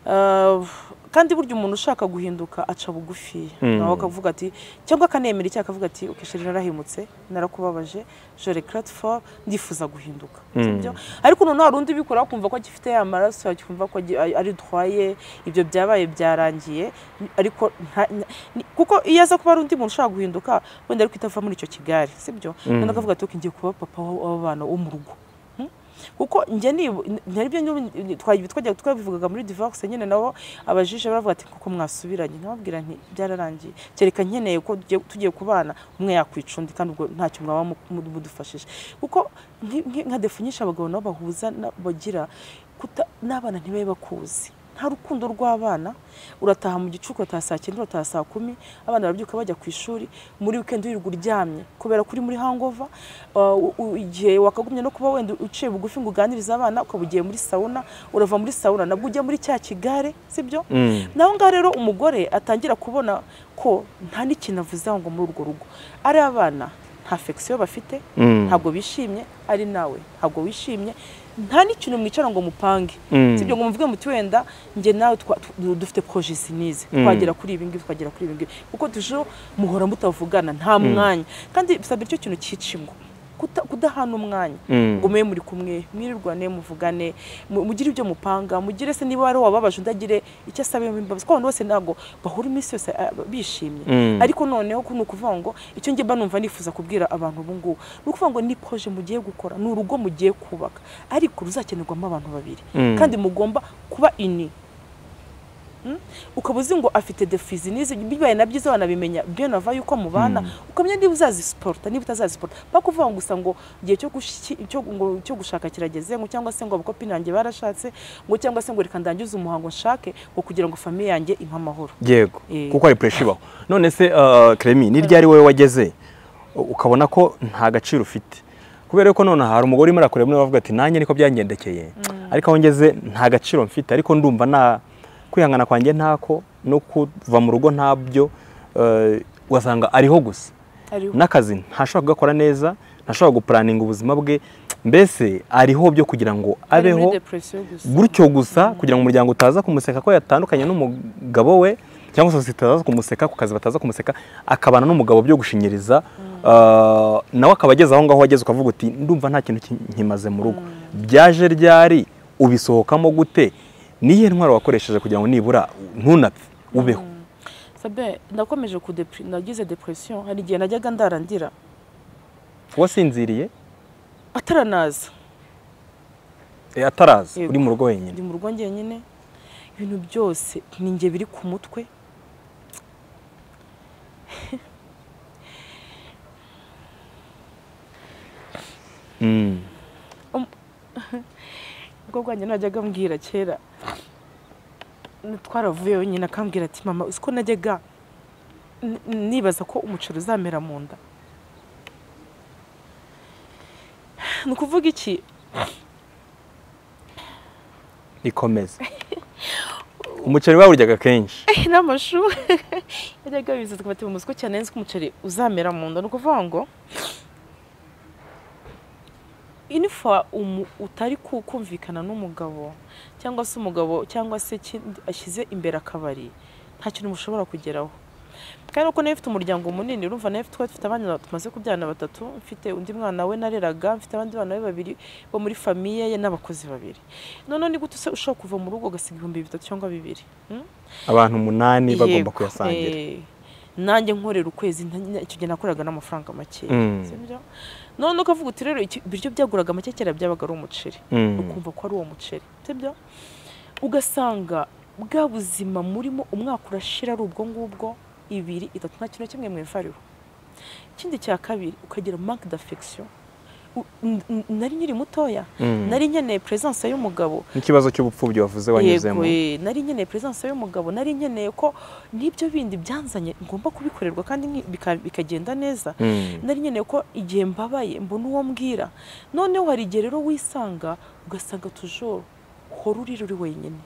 Uh, kandi burya umuntu ushaka guhinduka aca bugufi Mm. nawe akavuga ati cyangwa akanemera icyaha akavuga ati okay sheri narahemutse narakubabaje je regrette fort ndifuza guhinduka Mm. sibyo ariko noneho hari undi ubikora akumva ko agifite ya maraso akumva ko agi- ari dwaye ibyo byabaye byarangiye ariko nta- nta- ni- kuko iyo aza kuba ari undi muntu ushaka guhinduka wenda ariko itava muri icyo kigari sibyo noneho akavuga ati okay ngiye kuba papa w'abana wo mu rugo kuko njye nibu naribyo twagiye twajya twabivugaga muri divorce nyine nabo abajije baravuga ati kuko mwasubiranye nkababwira nti byararangiye kereka nkeneye ko tugiye- tugiye kubana umwe yakwica undi kandi ubwo ntacyo mwaba mu- mu- mudufashije kuko nki- nki- nka defu nyinshi abagabo nabo bahuza na- bagira kuta- n'abana ntibabe bakuzi nta rukundo rw'abana urataha mu gicuku urataha saa cyenda urataha saa kumi abana barabyuka bajya ku ishuri muri wikendi wirirwa uryamye kubera ko uri muri hangova uh, u- u- igihe wakagumye no kuba wenda uciye bugufi ngo uganirize abana ukaba ugiye muri sawuna urava muri sawuna nabwo ujya muri cya kigare sibyo Mm. naho ngaho rero umugore atangira kubona ko nta n'ikintu avuze aho ngo muri urwo rugo ari abana nta fekisiyo bafite Mm. ntabwo bishimye ari nawe ntabwo wishimye nta n'ikintu mwicara ngo mupange Mm. sibyo ngo muvuge muti wenda njye nawe twa- tu- dufite projesi nize Mm. twagera kuri ibi ngibi twagera kuri ibi ngibi kuko tujeho muhora mutavugana nta mwanya kandi bisabira icyo kintu cyica ingo Kuta- kudahana umwanya Mm. ngo mube muri kumwe mwirirwane muvugane mu- mugire ibyo mupanga mugire se niba hari wababaje undagire icyo asaba imbabazi kuko abantu bose ntabwo bahura iminsi yose ah, bishimye Mm. ariko noneho ku- ni ukuvuga ngo icyo njye mba numva nifuza kubwira abantu ubu ngubu ni ukuvuga ngo ni proje mugiye gukora ni urugo mugiye kubaka ariko ruzakenerwamo abantu babiri Mm. kandi mugomba kuba ini Mm? ukaba uzi ngo afite defizi n'izi bibaye na byiza wanabimenya byo nava yuko mubana ukamenya niba uzazisiporota niba utazazisiporota paka uvuga ngo gusa ngo igihe cyo gushyi- cyo ngo- cyo gushaka kirageze ngo cyangwa se ngo abakopi nanjye barashatse ngo cyangwa se ngo reka ndangize umuhango nshake ngo kugira ngo famiye yanjye impe amahoro yego Eh. kuko hari pureshi ibaho none se ah, Clémy n'iryo ari wowe wageze ukabona ko nta gaciro ufite kubera ko none hari umugore urimo arakureba niwe avuga ati nanjye niko byangendekeye ariko aho ngeze nta gaciro mfite ariko ndumva nta kwihangana kwanjye ntako no kuva mu rugo ntabyo eh, ugasanga ariho gusa Ariho. n'akazi ntashobora kugakora neza ntashobora gupuraninga ubuzima bwe mbese ariho byo kugira ngo Ari muri abeho depression gusa. gutyo gusa kugira ngo umuryango utaza kumuseka ko yatandukanye n'umugabo we cyangwa sosiyete itaza kumuseka ku kazi bataza kumuseka akabana n'umugabo byo gushinyiriza ah, nawe akaba ageze aho ngaho wageze ukavuga uti ndumva nta kintu ki- nkimaze mu rugo byaje ryari ubisohokamo gute niyihe ntwaro wakoresheje kugira ngo nibura ntunapfe ubeho sabe nakomeje kudepre- nagize depression hari igihe najyaga ndarandira wasinziriye ataranaza eh, ataraza Yego. uri mu rugo wenyine ndi mu rugo njyenyine ibintu byose ni njye biri ku mutwe Mm. ubwo bwanjye najyaga mbwira kera twaravuye wenyine akambwira ati mama uzi ko najyaga n- nibaza ko umuceri uzamera mu nda ni ukuvuga iki ikomeze umuceri bawuryaga kenshi n'amashu yajyaga abizi tukaba ati muzi ko cyane nzi ko umuceri uzamera mu nda ni ukuvuga ngo inifa umu- utari ku- kumvikana n'umugabo cyangwa se umugabo cyangwa se ikindi ashyize imbere akabari nta kintu mushobora kugeraho kandi uko nayo ifite umuryango munini urumva nayo twe dufite abana tumaze kubyarana batatu mfite undi mwana we nareraga mfite abandi bana be babiri bo muri famiye ye n'abakozi babiri noneho ni gute se ushobora kuva mu rugo ugasiga ibihumbi bitatu cyangwa bibiri Hmm? abantu umunani bagomba Yego, kuyasangira eh, nanjye nkorera ukwezi nta- icyo gihe nakoraga n'amafaranga make Mm. sibyo none ukavuga uti rero iki- ibiryo byaguraga make kera byabaga ari umuceri Mm. ukumva ko ari uwo muceri sibyo ugasanga bwa buzima murimo umwaka urashira ari ubwo ngubwo ibiri itatu nta kintu na kimwe mweva ariho ikindi cya kabiri ukagira manque d'affection U- n- n- nari nkiri mutoya Mm. nari nkeneye presence y'umugabo n'ikibazo cy'ubupfubyi wavuze wanyuzemo eh, nari nkeneye presence y'umugabo nari nkeneye ko n'ibyo bindi byanzanye ngomba kubikorerwa kandi nki- bika- bikagenda neza Mm. nari nkeneye ko igihe mbabaye mbona uwo mbwira noneho hari igihe rero wisanga ugasanga tujoro hora urira uri wenyine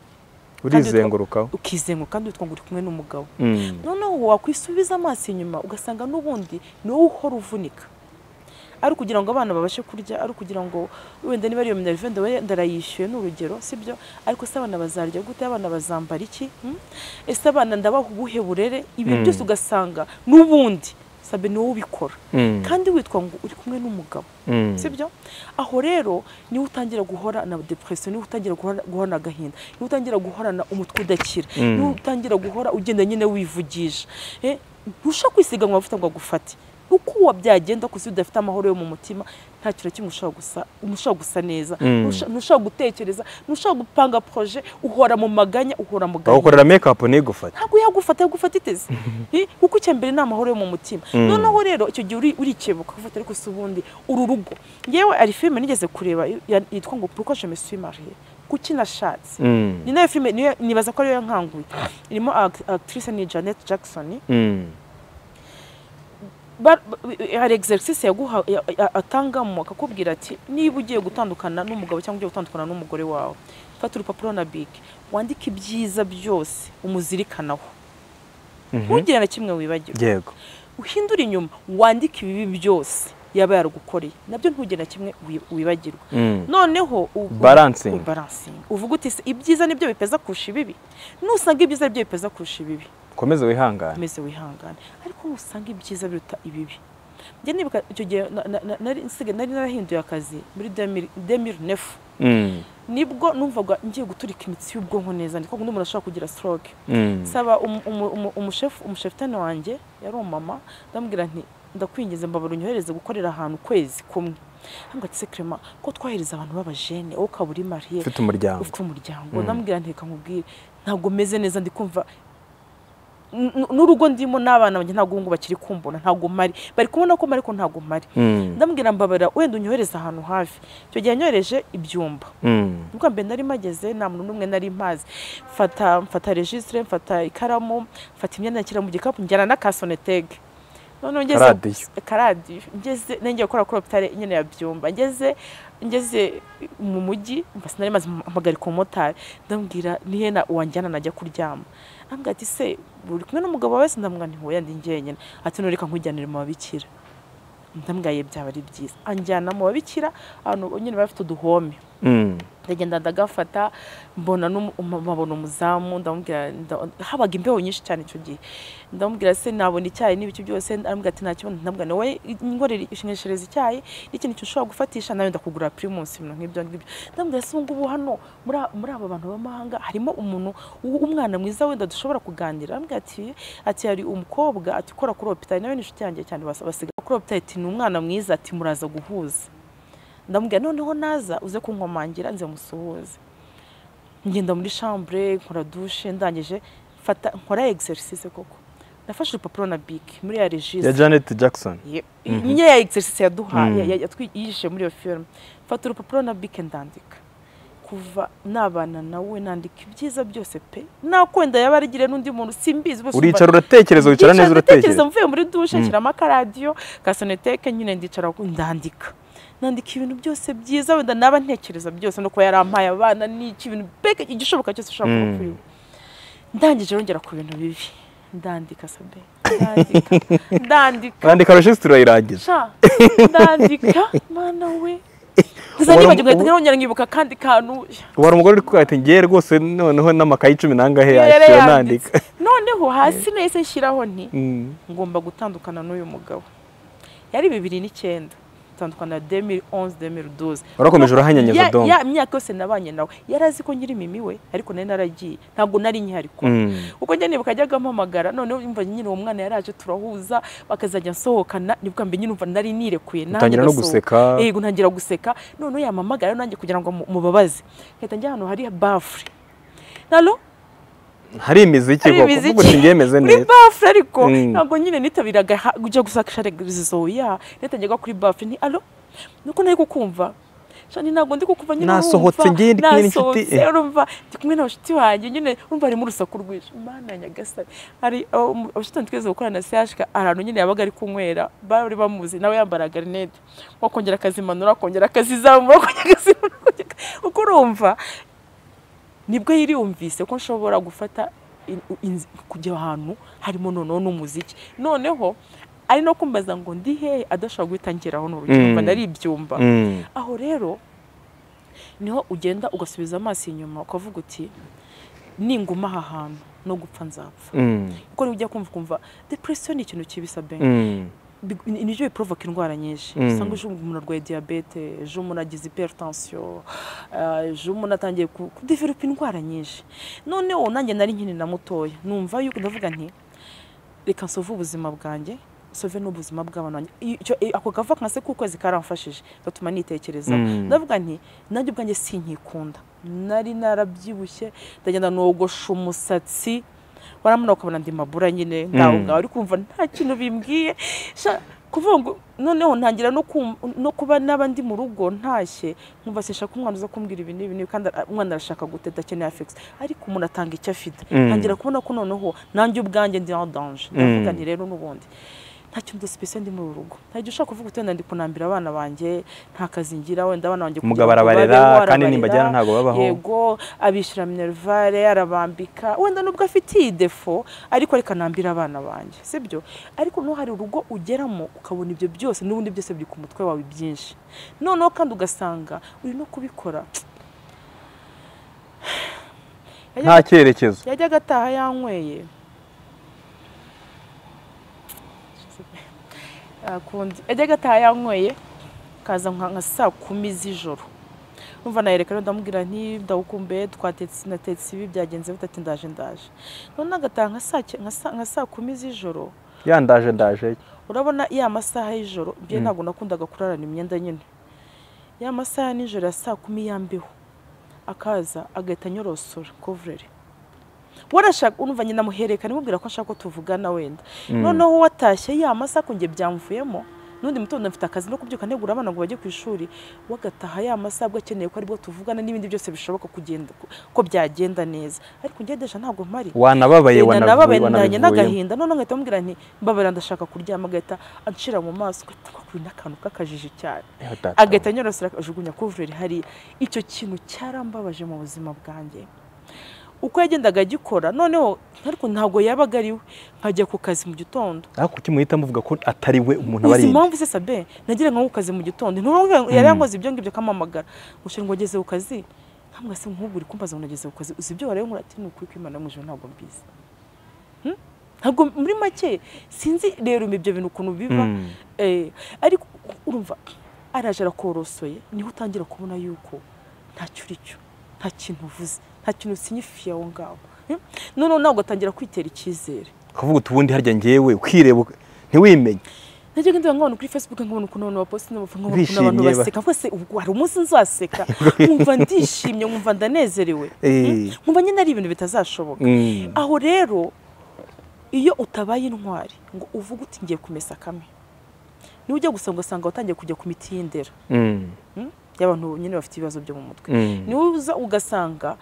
urizengurukaho ukizenguka kandi witwa ngo uri kumwe n'umugabo Mm. noneho wakwisubiza amaso inyuma ugasanga n'ubundi ni wowe uhora uvunika ari ukugira ngo abana babashe kurya ari ukugira ngo wenda niba ari iyo minerve ndawe- ndarayishyuye ni urugero sibyo ariko se abana bazarya gute abana bazambara iki Hmm? ese abana ndabaha ubuhe burere ibi Mm. byose ugasanga n'ubundi sabe ni wowe ubikora Mm. kandi witwa ngo uri kumwe n'umugabo Mm. sibyo aho rero niho utangira guhora na depression niho utangira guhora- guhorana agahinda niho utangira guhorana umutwe udakira Mm. niho utangira guhora ugenda nyine wivugisha Eh, ntusha kwisiga amavuta ngo agufate uko byagenda kose udafite amahoro yo mu mutima nta kintu na kimwe ushobora gusa umushobora gusa neza Mm. Ntusha- ntushobora gutekereza ntushobora gupanga projet uhora mu maganya uhora mu gahinda bagukorera make up ntigufate ntabwo yagufata yagufata iteze Eh, kuko icya mbere ni amahoro yo mu mutima Mm. noneho rero icyo gihe uri- urikebuka ufata ariko si ubundi uru rugo yewe ari filime nigeze kureba ya- yitwa ngo pourquoi je me suis mariée kuki nashatse Mm. ni nayo filime niyo- nibaza ko ariyo yankanguye irimo act- actrice ni janet jackson Mm. Ba- ba- hari exercise yaguha ya- ya- atangamo akakubwira ati niba ugiye gutandukana n'umugabo cyangwa ugiye gutandukana n'umugore wawe fata urupapuro na big wandike ibyiza byose umuzirikanaho Mhm. ntugire na kimwe wibagirwa yego uhindure inyuma wandike ibibi byose yaba yarugukoreye nabyo ntugire na kimwe wi- wibagirwa Mm. noneho u- Balancing. u- balancing. uvuga uti "Se, ibyiza nibyo bipeza kurusha ibibi nusanga ibyiza ari byo bipeza kurusha ibibi komeze wihangane umeze wihangane ariko nusanga ibyiza biruta ibibi njye nibuka icyo gihe na- na- na- nari nsigaye- nari narahinduye akazi muri demiri nefu Mm. nibwo numvaga ngiye guturika imitsi y'ubwonko neza ndikuvuga n'umuntu ashobora kugira stroke Mm. saba umu- umu- umu- umushefu umushefitani wanjye yari umumama ndamubwira nti ndakwinginze mbabara unyohereze gukorera ahantu ukwezi kumwe hanga ati sekrema ko twohereza abantu b'abajene wowe ukaba uri mariye ufite umuryango ufite umuryango ndamubwira nti reka nkubwire ntabwo meze neza ndi kumva n- n- n'urugo ndimo n'abana banjye ntabwo ubu ngubu bakiri kumbona ntabwo mari bari kubona ko mari ko ntabwo mari Mm. ndamubwira mbabara wenda unyohereze ahantu hafi icyo gihe yanyohereje ibyumba Mm. ubwa mbere nari mageze nta muntu n'umwe nari mpazi mfata mfata registre mfata ikaramu mfata imyenda nshyira mu gikapu njyana na kasonetege noneho ngeze Karadiyo. karadiyo ngeze nenge gukora kuri opitare nyine ya byumba ngeze ngeze mu mujyi mbasa nari maze mpagarika umumotari ndamubwira nihe na wanjyana najya kuryama ambwira ati se uri kumwe n'umugabo wawe se ndamubwira nti hoya ndi njyenyine ati nureka nkujyanire mu babikira ndamubwiye byaba ari byiza anjyana mu babikira ahantu nyine bafite uduhome Mm. ndagenda ndagafata mbona n'umu- um- mbabona umuzamu ndamubwira nda- habaga imbeho nyinshi cyane icyo gihe ndamubwira se nabona icyayi n'ibiki byose arambwira ati nta kibazo ndamubwira nawe inkorera ishingeshereza icyayi n'ikintu cyo ushobora gufatisha nawe ndakugurira pirimusi ibintu nk'ibyo ngibyo ndamubwira se ubu ngubu hano muri a- muri aba bantu b'amahanga harimo umuntu w- w'umwana mwiza wenda dushobora kuganira arambwira ati ati hari umukobwa ati ukora kuri opitari nawe ni inshuti yanjye cyane bas- basigaye kuri opitari ati ni umwana mwiza ati muraza guhuza ndamubwira noneho naza uze kunkomangira nze musuhuze ngenda muri chambre nkora dushe ndangije mfata nkora exercice koko nafashe urupapuro na bike muri ya ya registre janet jackson Ye- nyine ya exercice yaduha Mm. ya- ya- yatwi- yishe muri iyo filime mfata urupapuro na bike ndandika kuva nabana nawe nandika ibyiza byose pe nakwenda yaba arigire n'undi muntu simbizi bose umva- uricara uratekereza wicara neza ndatekereza uratekereza mvuye muri dushe Mm. nshyiramo akaradiyo ka soneteke nyine ndicara ku- ndandika nandika ibintu byose byiza wenda naba ntekereza byose no kuba yarampaye abana n'iki ibintu mbega igishoboka cyose ushaka kuba Mm. kuri we ndangije rongera ku bintu bibi ndandika sabe ndandika ndandika bandika regisitiri urayirangiza sha ndandika mana we gusa Wari- nibagirwa nkahita nongera nkibuka akandi kantu wari umugore uri kuvuga ati ngewe rwose noneho n'amakayi cumi n'angahe yari yashyira yanditse nandika noneho hasi nahise nshyiraho nti Mm. ngomba gutandukana n'uyu mugabo yari bibiri n'icyenda tandukana na 2011-2012 Warakomeje urahanyanyeza Ya- donc. ya myaka yose nabanye nawe yari azi ko nyiri mimi we ariko nari naragiye ntabwo nari nkihari kuba Mm. ubwo njye nibuka ajyaga ampamagara noneho imva nyine uwo mwana yaraje turahuza bakazajya nsohokana nibwo mbe nyine umva nari nirekuye nanjye Utangira no ndasohoka. guseka. yego ntangira guseka noneho yampamagara nanjye kugira ngo mu- mubabaze nkahita njya ahantu hari bafure nalo hari imiziki hari koko imiziki. uvuga uti ngemeze kuri neza bafure ariko Mm. ntabwo nyine nitabiraga ha- kujya gusakisha regizo ya nitajyaga kuri bafure ni alo nuko nari kukumva shani ntabwo ndi kukumva nyine Nasohotse urumva. ngiye ndi kumwe n'inshuti, Nasohotse, eh. urumva ndi kumwe na bashuti wanjye nyine urumva harimo urusaku rwinshi mana ya nyagasani hari abo mu- abashuti wanjye twigeze gukorana na sehashika ahantu nyine yabaga ari kunywera bari bamuzi nawe yambaraga rinete wakongera akazimanura akongera akazizamura akongera akazimanura akongera akazi- kuko urumva nibwo yiriyumvise ko nshobora gufata in- in- kujya ahantu harimo noneho n'umuziki noneho ari no kumbaza ngo ndi hehe adashobora guhita ngeraho n'urugero Mm. nari ibyumba Mm. aho rero niho ugenda ugasubiza amaso inyuma ukavuga uti ninguma aha hantu no gupfa nzapfa Mm. kuko niba ujya kumva ukumva depresiyo ni ikintu kibi sabe Mm. Bi- ni- nibyo biprovoka indwara nyinshi Mm. usanga ejo umuntu arwaye diyabete ejo umuntu agize hypertension eh, ejo umuntu atangiye ku- kudevelopa indwara nyinshi noneho nanjye nari nkiri na mutoya numva yuko ndavuga nti reka nsove ubuzima bwanjye nsove n'ubuzima bw'abantu banjye." I- icyo- i- ako gava kase k'ukwezi karamfashije gatuma nitekerezaho Mm. ndavuga nti nanjye ubwanjye sinkikunda nari narabyibushye ndagenda nogosha umusatsi waramuna ukabona ndi mabura nyine ngaho Mm. ngaho uri kumva nta kintu bimbwiye Sha, ko kuvuga ngo noneho ntangira no kum- no kuba n'aba ndi mu rugo ntashye nkumva sishaka umwana uza kumbwira ibi n'ibi n'ibi kandi ara- umwana arashaka gute adakeneye afegisi ariko umuntu atanga icyo afite Mm. ntangira kubona ko noneho nanjye ubwanjye ndi en danger ndavuga nti rero n'ubundi nta kintu dusipesiyo ndi muri uru rugo nta gihe ushaka kuvuga utenda ndi kunambira abana banjye nta kazi ngira wenda abana banjye umugabo kugira ngo arabarera babeho, kandi arabarera, nimbajyana ntabwo babaho yego abishyira minerivare arabambika wenda nubwo afite iyi defo ariko reka nambire abana banjye sibyo ariko noneho hari urugo ugeramo ukabona ibyo byose n'ubundi byose biri ku mutwe wawe byinshi noneho kandi ugasanga uri no kubikora nta cyerekezo yajyaga ataha yanyweye akundi yajyaga ataha yanyweye kaza nka nka saa kumi z'ijoro numva nayereka rero ndamubwira nti ndagukumbuye twatetse natetse ibi byagenze bite ati ndaje ndaje none agataha nka saa cy- nka saa- nka saa kumi z'ijoro yandaje ndaje urabona ya masaha y'ijoro byo Mm. ntabwo nakundaga kurarana imyenda nyine ya masaha nijoro ya saa kumi yambiho akaza agahita anyorosora kovureri warashaka urumva nyina muhererekana imubwira ko ashaka ko tuvugana wenda Mm. noneho watashye ya masaha ko njye byamvuyemo n'undi mutondo mfite akazi no kubyuka ntegura abana ngo bajye ku ishuri wagataha ya masaha abwo akeneye ko aribwo tuvugana n'ibindi byose bishoboka kugenda ko byagenda neza ariko ngendesha ntabwo mpari wanababaye Inda nababaye nanye wanabivuye n'agahinda none nkahita mubwira nti mbabara ndashaka kuryama agahita anshira mu maso ugahita wakura n'akantu k'akajiji cyane agahita anyorosera akajugunya kuvureri hari icyo kintu cyarambabaje mu buzima bwanjye uko yagendaga agikora noneho ariko ntabwo yabaga ari we nkajya ku kazi mu gitondo ariko kuki muhita muvuga ko atari we umuntu aba ari izi inde? mpamvu se sabe nagira nko ku kazi mu gitondo nturongo yari yankoze ibyo ngibyo akampamagara ngo shenge wageze ku kazi ntabwo se nk'ubwo uri kumbaza ngo nageze ku kazi uzi ibyo waraye nkora ati ni ukuri kw'Imana yo mu ijuru ntabwo mbizi Hmm? ntabwo muri make sinzi rero ibyo bintu ukuntu biva Mm. Eh, ariko urumva araje arakorosoye niho utangira kubona yuko ntacyo uri cyo nta kintu uvuze nta kintu usinyifiye aho ngaho Hmm? noneho nawe ugatangira kwitera icyizere kuvuga uti ubundi harya njyewe ukireba uka- ntiwimenye najya ngenda nkabona kuri facebook nkabona ukuntu abantu baposti n'abafana nkabona ukuntu abantu Bishimye ba- baseka rwose ubwo hari umunsi nzaseka nkumva ndishimye nkumva ndanezerewe Eh. nkumva nyine ari ibintu bitazashoboka Mm. aho rero iyo utabaye intwari ngo uvuge uti ngiye kumesa kamwe niba ujya gusa ugasanga watangiye kujya ku miti y'indera Mm. hmm? y'abantu nyine bafite ibibazo byo mu mutwe Mm. niwe uza ugasanga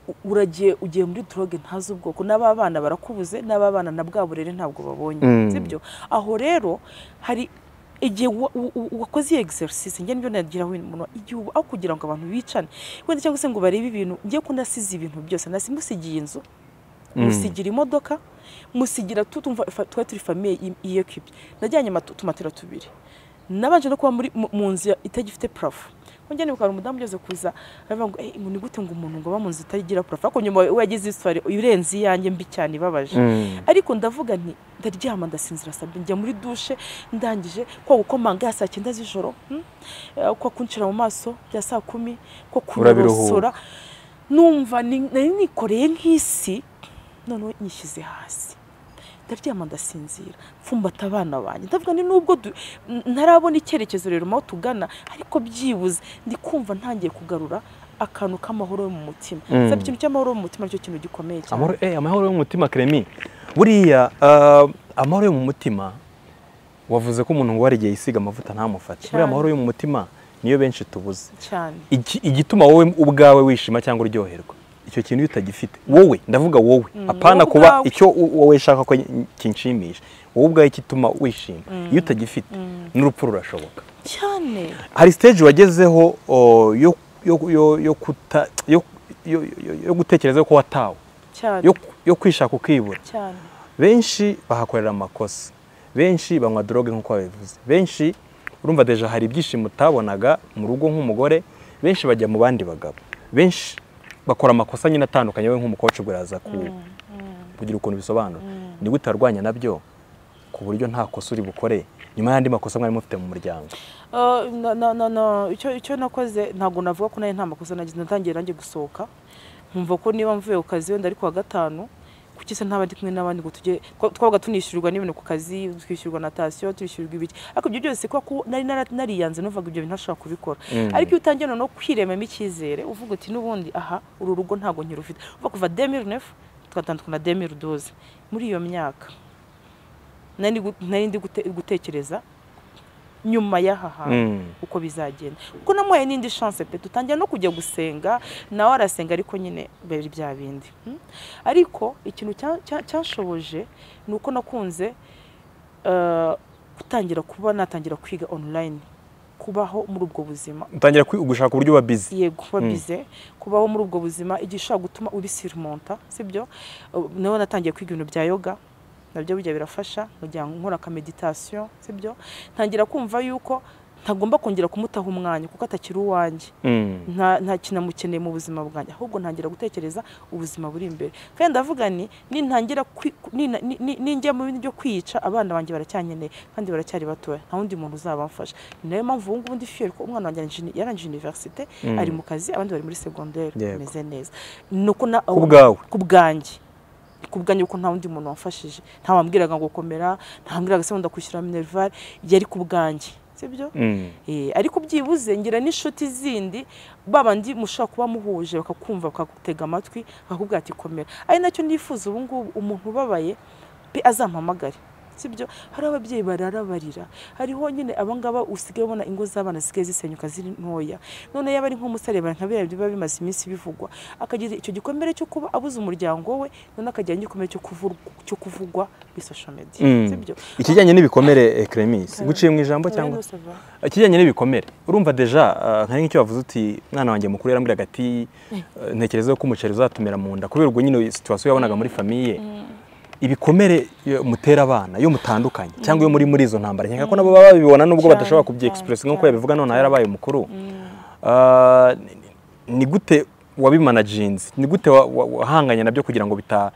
u- uragiye ugiye muri droge ntazi ubwoko n'aba bana barakubuze n'aba bana na bwa burere ntabwo babonye Mm. sibyo aho rero hari igihe wa- u- u- wakoze iyi exercise njye nibyo nagiraho umuntu igihe uba- aho kugira ngo abantu bicane wenda cyangwa se ngo barebe ibintu ngiye ko nasize ibintu byose nasi musigiye inzu Mm. musigira imodoka musigira tu- tumva- fa- twari turi famiye iyekibye najyanye amatu- tumatera tubiri nabanje no kuba muri mu- mu nzu ya- itagifite parafo njya nibuka hari umudamu ugeze kuza aravuga ngo "Eh, ngo ni gute ngo umuntu ngo aba mu nzu itagira parafo ariko nyuma we yagize iswari irenze iyanjye mbi cyane ibabaje Mm. ariko ndavuga nti ndaryama ndasinzira sabye njya muri dushe ndangije kwa gukomanga ya saa cyenda z'ijoro hmm? Eh, kwa kunshira mu maso bya saa kumi kwa kunyorosora numva ni- nari nikoreye nk'isi noneho nyishyize hasi ndaryama ndasinzira mfumbata abana banjye ndavuga ni nubwo du- n- ntarabona icyerekezo rero mu aho tugana ariko byibuze ndi kumva ntangiye kugarura akantu k'amahoro yo mu mutima Mm. Sabe ikintu cy'amahoro yo mu mutima nicyo kintu gikomeye cyane amahoro eh, amahoro yo mu mutima kremi buriya ah, amahoro yo mu mutima wavuze ko umuntu ngo igihe yisiga amavuta ntamufate Cyane. buriya amahoro yo mu mutima niyo benshi tubuze cyane Iki- igituma wowe ubwawe wishima cyangwa uryoherwa icyo kintu iyo utagifite wowe ndavuga wowe apana wowe kuba ubwawe. icyo u- wowe shaka ko kinshimisha wowe ubwawe gituma wishima iyo utagifite n'urupfu rurashoboka cyane hari stage wagezeho o, yo yo yo yo kuta yo yo- yo- yo gutekereza ko watawe cyane yo yo kwishaka ukibura cyane benshi bahakorera amakosa benshi banywa droge nk'uko babivuze benshi urumva deja hari ibyishimo utabonaga mu rugo nk'umugore benshi bajya mu bandi bagabo benshi bakora amakosa nyine atandukanye we nk'umukoci ubwo yaza ku kugira ukuntu bisobanura ni gute warwanya nabyo ku buryo nta kosa uri bukore nyuma y'andi makosa mwari mufite mu muryango Uh, na- na- na- na- icyo icyo nakoze ntabwo navuga ko nayo nta makosa nagize natangiye nanjye gusohoka nkumva ko niba mvuye ku kazi wenda ari kuwa gatanu kuki se ntaba ndi kumwe n'abandi ngo tujye twa- twabaga tunishyurirwa n'ibintu ku kazi twishyurirwa na tasiyo twishyurirwa ibiki ariko ibyo byose kubera ko nari nara- nariyanze numvaga ibyo bintu ntashobora kubikora Mm. ariko iyo utangiye noneho kwiremamo icyizere uvuga uti n'ubundi aha uru rugo ntabwo nkirufite uva kuva demiri nefu tugatandukana demiri doze muri iyo myaka nari ndi gu- nari ndi gute- gutekereza nyuma y'aha hantu uko bizagenda kuko namuhaye n'indi chance pe dutangira no kujya gusenga nawe arasenga ariko nyine bari bya bindi mm. ariko ikintu cya- cya- cyanshoboje ni uko nakunze eh, gutangira kuba natangira kwiga online kubaho muri ubwo buzima utangira kwi- gushaka uburyo uba bizi yego kuba Mm. bize kubaho muri ubwo buzima igihe ushobora gutuma ubisirumonta sibyo Uh, nawe natangiye kwiga ibintu bya yoga nabyo bijya birafasha kugira ngo nkora akameditasiyo sibyo ntangira kumva yuko ntagomba kongera kumutaha umwanya kuko atakiri uwanjye Mm. nta nta kinamukeneye mu buzima bwanjye ahubwo ntangira gutekereza ubuzima buri imbere kandi ndavuga ni nintangira kwi- nina- ni- ni- ninjya mu bindi byo kwiyica abana banjye baracyankeneye kandi baracyari batoya nta wundi muntu uzabamfasha ni nayo mpamvu ubu ngubu ndi fiye kuko umwana wanjye arangije- yarangije univerisite Mm. ari mu kazi abandi bari muri segonderi Yego. bimeze neza ni uko na ku bwawe ku bwanjye ku bwanjye kuko nta wundi muntu wamfashije nta wambwiraga ngo komera nta wambwiraga se wenda kwishyura minerval yari ku bwanjye sibyo Mm. Eh, ariko byibuze ngira n'inshuti zindi babandi mushobora kuba muhuje bakakumva bakagutega amatwi bakakubwira ati komera ari nacyo nifuza ubu ngubu umuntu ubabaye pe azampamagare sibyo hari ababyeyi barara barira hariho nyine abangaba usigaye ubona ingo z'abana zisigaye zisenyuka ziri ntoya none yaba ari nk'umusare bara nka biriya biba bimaze iminsi bivugwa akagira icyo gikomere cyo kuba abuze umuryango we none akagira n'igikomere cyo kuvurwa- cyo kuvugwa kuri social media Mm. sibyo ikijyanye n'ibikomere Clemis nguciye mu ijambo cyangwa Urabona, Sava? ikijyanye n'ibikomere urumva deja ah, nka nk'icyo wavuze uti mwana wanjye mukuru yarambwira ati eh, ntekereza yuko umuceri uzatumira mu nda kubera ubwo nyine situwasiyo yabonaga muri famiye ibikomere iyo mutera abana iyo mutandukanye cyangwa iyo muri muri izo ntambara nkeka ko nabo baba babibona nubwo Cyane, badashobora cyane, kubyegisipuresi nk'uko cyane, yabivuga noneho cyane. yarabaye mukuru Mm. Ah, ni- ni gute wabimanaginze ni gute wa- wa- wahanganye nabyo kugira ngo bita-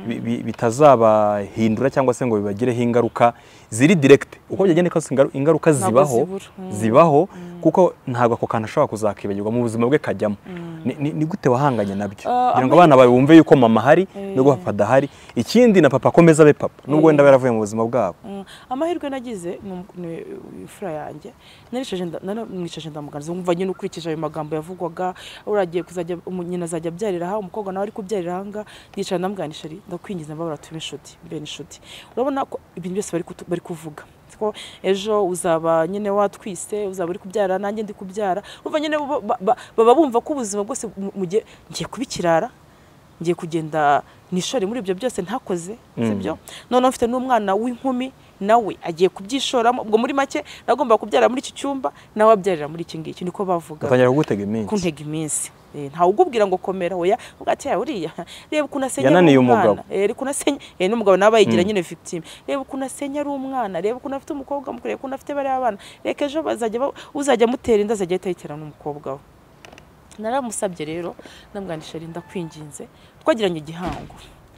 bi- bi- bitazabahindura cyangwa se ngo bibagireho ingaruka ziri direkite uko byagenda kose ingaru- ingaruka Ntabwo zibaho zibura. Mm. zibaho kuko ntabwo ako kantu ashobora kuzakibagirwa mu buzima bwe kajyamo Ni- ni ni gute wahanganye Ah, nabyo kugira ngo amahirwe- abana bawe bumve yuko mama ahari nubwo Eh. papa adahari ikindi na papa akomeza abe papa nubwo wenda yaravuye mu buzima bwabo Mm, amahirwe nagize ni um- ni imfura yanjye narishaje nda- nara- mwicaje ndamuganiriza umva nyine ukurikije ayo magambo yavugwaga uragiye kuzajya umu- nyina azajya abyarira aha umukobwa nawe ari kubyarira aha ngaha ndicara ndamuganisha ari ndakwingiza mbabura tube inshuti mbe inshuti urabona ko ibintu byose bari kutu- bari kuvuga ko ejo uzaba nyine watwise uzaba uri kubyara nanjye ndi kubyara urumva nyine bo- ba- ba- baba bumva ko ubuzima bwose mu- mu gihe ngiye kubikirara ngiye kugenda nishore muri ibyo byose ntakoze sibyo noneho mfite n'umwana w'inkumi nawe agiye kubyishoramo ubwo muri make nagomba kubyara muri iki cyumba nawe abyarira muri iki ngiki niko bavuga batangira kugutega iminsi kuntega iminsi Eh, ntawe ugubwira ngo komera oya ubwati yawe uriya reba ukuntu asenya Yananiye umugabo. reba ukuntu asenya eh, n'umugabo nawe bayigira Mm. nyine victime reba ukuntu asenya ari umwana reba ukuntu afite umukobwa mukuru reba ukuntu afite bariya bana reka ejo bazajya ba- uzajya amutera inda azajya ahita yitera n'umukobwa we naramusabye rero ndamwandisha ari ndakwinginze twagiranye igihango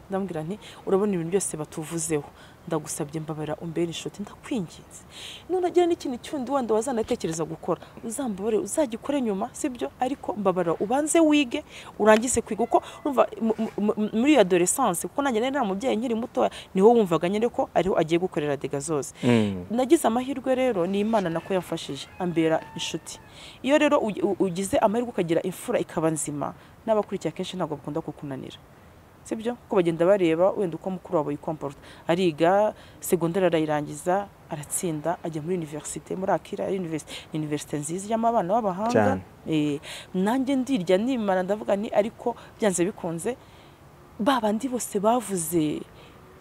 ndamubwira nti urabona ibintu byose batuvuzeho ndagusabye mbabara umbere inshuti ndakwinginze nunagira n'ikintu cyundi wenda wazanatekereza gukora uzambabare uzagikore nyuma sibyo ariko mbabara ubanze wige urangize kwiga kuko urumva mu- mu- mu- muri iyo adolescence kuko nanjye nari nari umubyeyi nkiri mutoya niho wumvaga nyine ko ariho agiye gukorera dega zose Mm. nagize amahirwe rero ni imana nako yamfashije ambera inshuti iyo rero ugi- u- ugize amahirwe ukagira imfura ikaba nzima n'abakurikiye akenshi ntabwo bakunda kukunanira sibyo ko bagenda bareba wenda uko mukuru wawe yikomporta ariga segonderi arayirangiza aratsinda ajya muri universite muri akira ari universite universite nziza ijyamo abana b'abahanga Cyane. Eh, nanjye ndirya nimara ndavuga ni ariko byanze bikunze ba bandi bose bavuze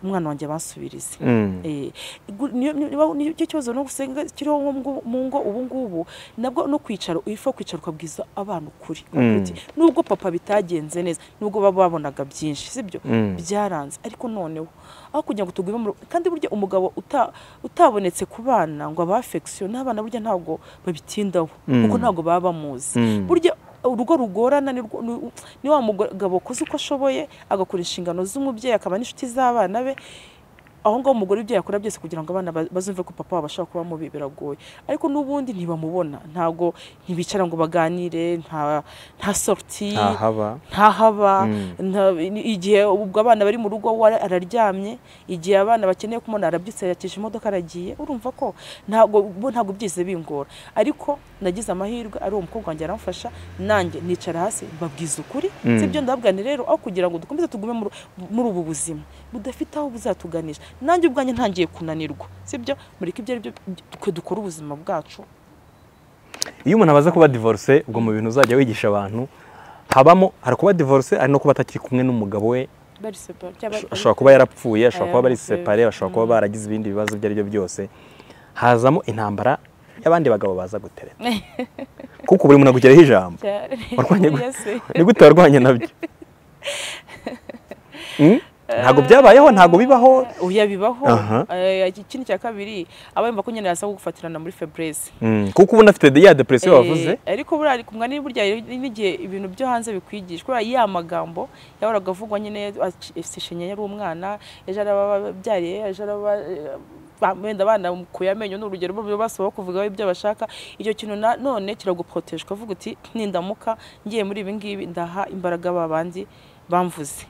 umwana wanjye bansubirize Mm. Eh, gu- niyo- niyo- niyo- icyo kibazo no gusenga kiriho nko mu ngo- mu ngo ubu ngubu nabwo no kwicara ufa kwicara ukabwiza abana ukuri Mm. Uti, nubwo papa bitagenze neza nubwo baba babonaga byinshi sibyo Mm. byaranze ariko noneho aho kugira ngo tugume mu rugo kandi burya umugabo uta- utabonetse ku bana ngo aba affection n'abana burya ntabwo babitindaho Mm. kuko ntabwo baba bamuzi Mm. burya urugo rugorana ni rwo- ni- ni wa mugabo ukoze uko ashoboye agakora inshingano z'umubyeyi akaba n'inshuti z'abana be aho ngaho umugore ibyo yakora byose kugira ngo abana ba- bazumve ko papa wabo ashobora kuba mubi biragoye ariko n'ubundi ntibamubona ntabwo ntibicara ngo baganire nta nta sorti ntahaba ntahaba Mm. nta- ni- igihe ubwo abana bari mu rugo we araryamye igihe abana bakeneye kumubona arabyutse yakisha imodoka aragiye urumva ko ntabwo bo ntabwo byize bingora ariko nagize amahirwe ari uwo mukobwa wanjye aramfasha nanjye nicara hasi babwiza ukuri Mm. sibyo ndabwira nti rero aho kugira ngo dukomeze tugume muri- muri ubu buzima budafite aho buzatuganisha nanjye ubwanjye ntangiye kunanirwa sibyo mureke ibyo ari byo twe dukora ubuzima bwacu iyo umuntu abaza kuba divorce ubwo mu bintu uzajya wigisha abantu habamo hari kuba divorce ari no kuba atakiri kumwe n'umugabo we bari separa cyangwa bari- ashobora kuba yarapfuye ashobora kuba bari Aya, separe bashobora kuba baragize ibindi bibazo ibyo ari byo byose hazamo intambara y'abandi bagabo baza gutereta kuko buri muntu agugeraho ijambo cyane. warwanye gu- Yes. ni gute warwanye nabyo Hmm? ntabwo byabayeho ntabwo bibaho oya bibaho Aha. Eh, ikindi cya kabiri aba yumva ko nyine yasabwa gufatirana muri febreze Hmm, kuko ubona afite de- ya depresiyo wavuze Eh, ariko buriya ku mugani burya hari n'igihe ibintu byo hanze bikwigishwa kubera ya magambo yahoraga avugwa nyine sishenya yari umwana ejo araba ababyariye ejo araba eh, ba- wenda banamukuye amenyo ni urugero bo basaba kuvuga ibyo bashaka icyo kintu na- none kiraguproteje ukavuga uti nindamuka ngiye muri ibi ngibi ndaha imbaraga ba bandi bamvuze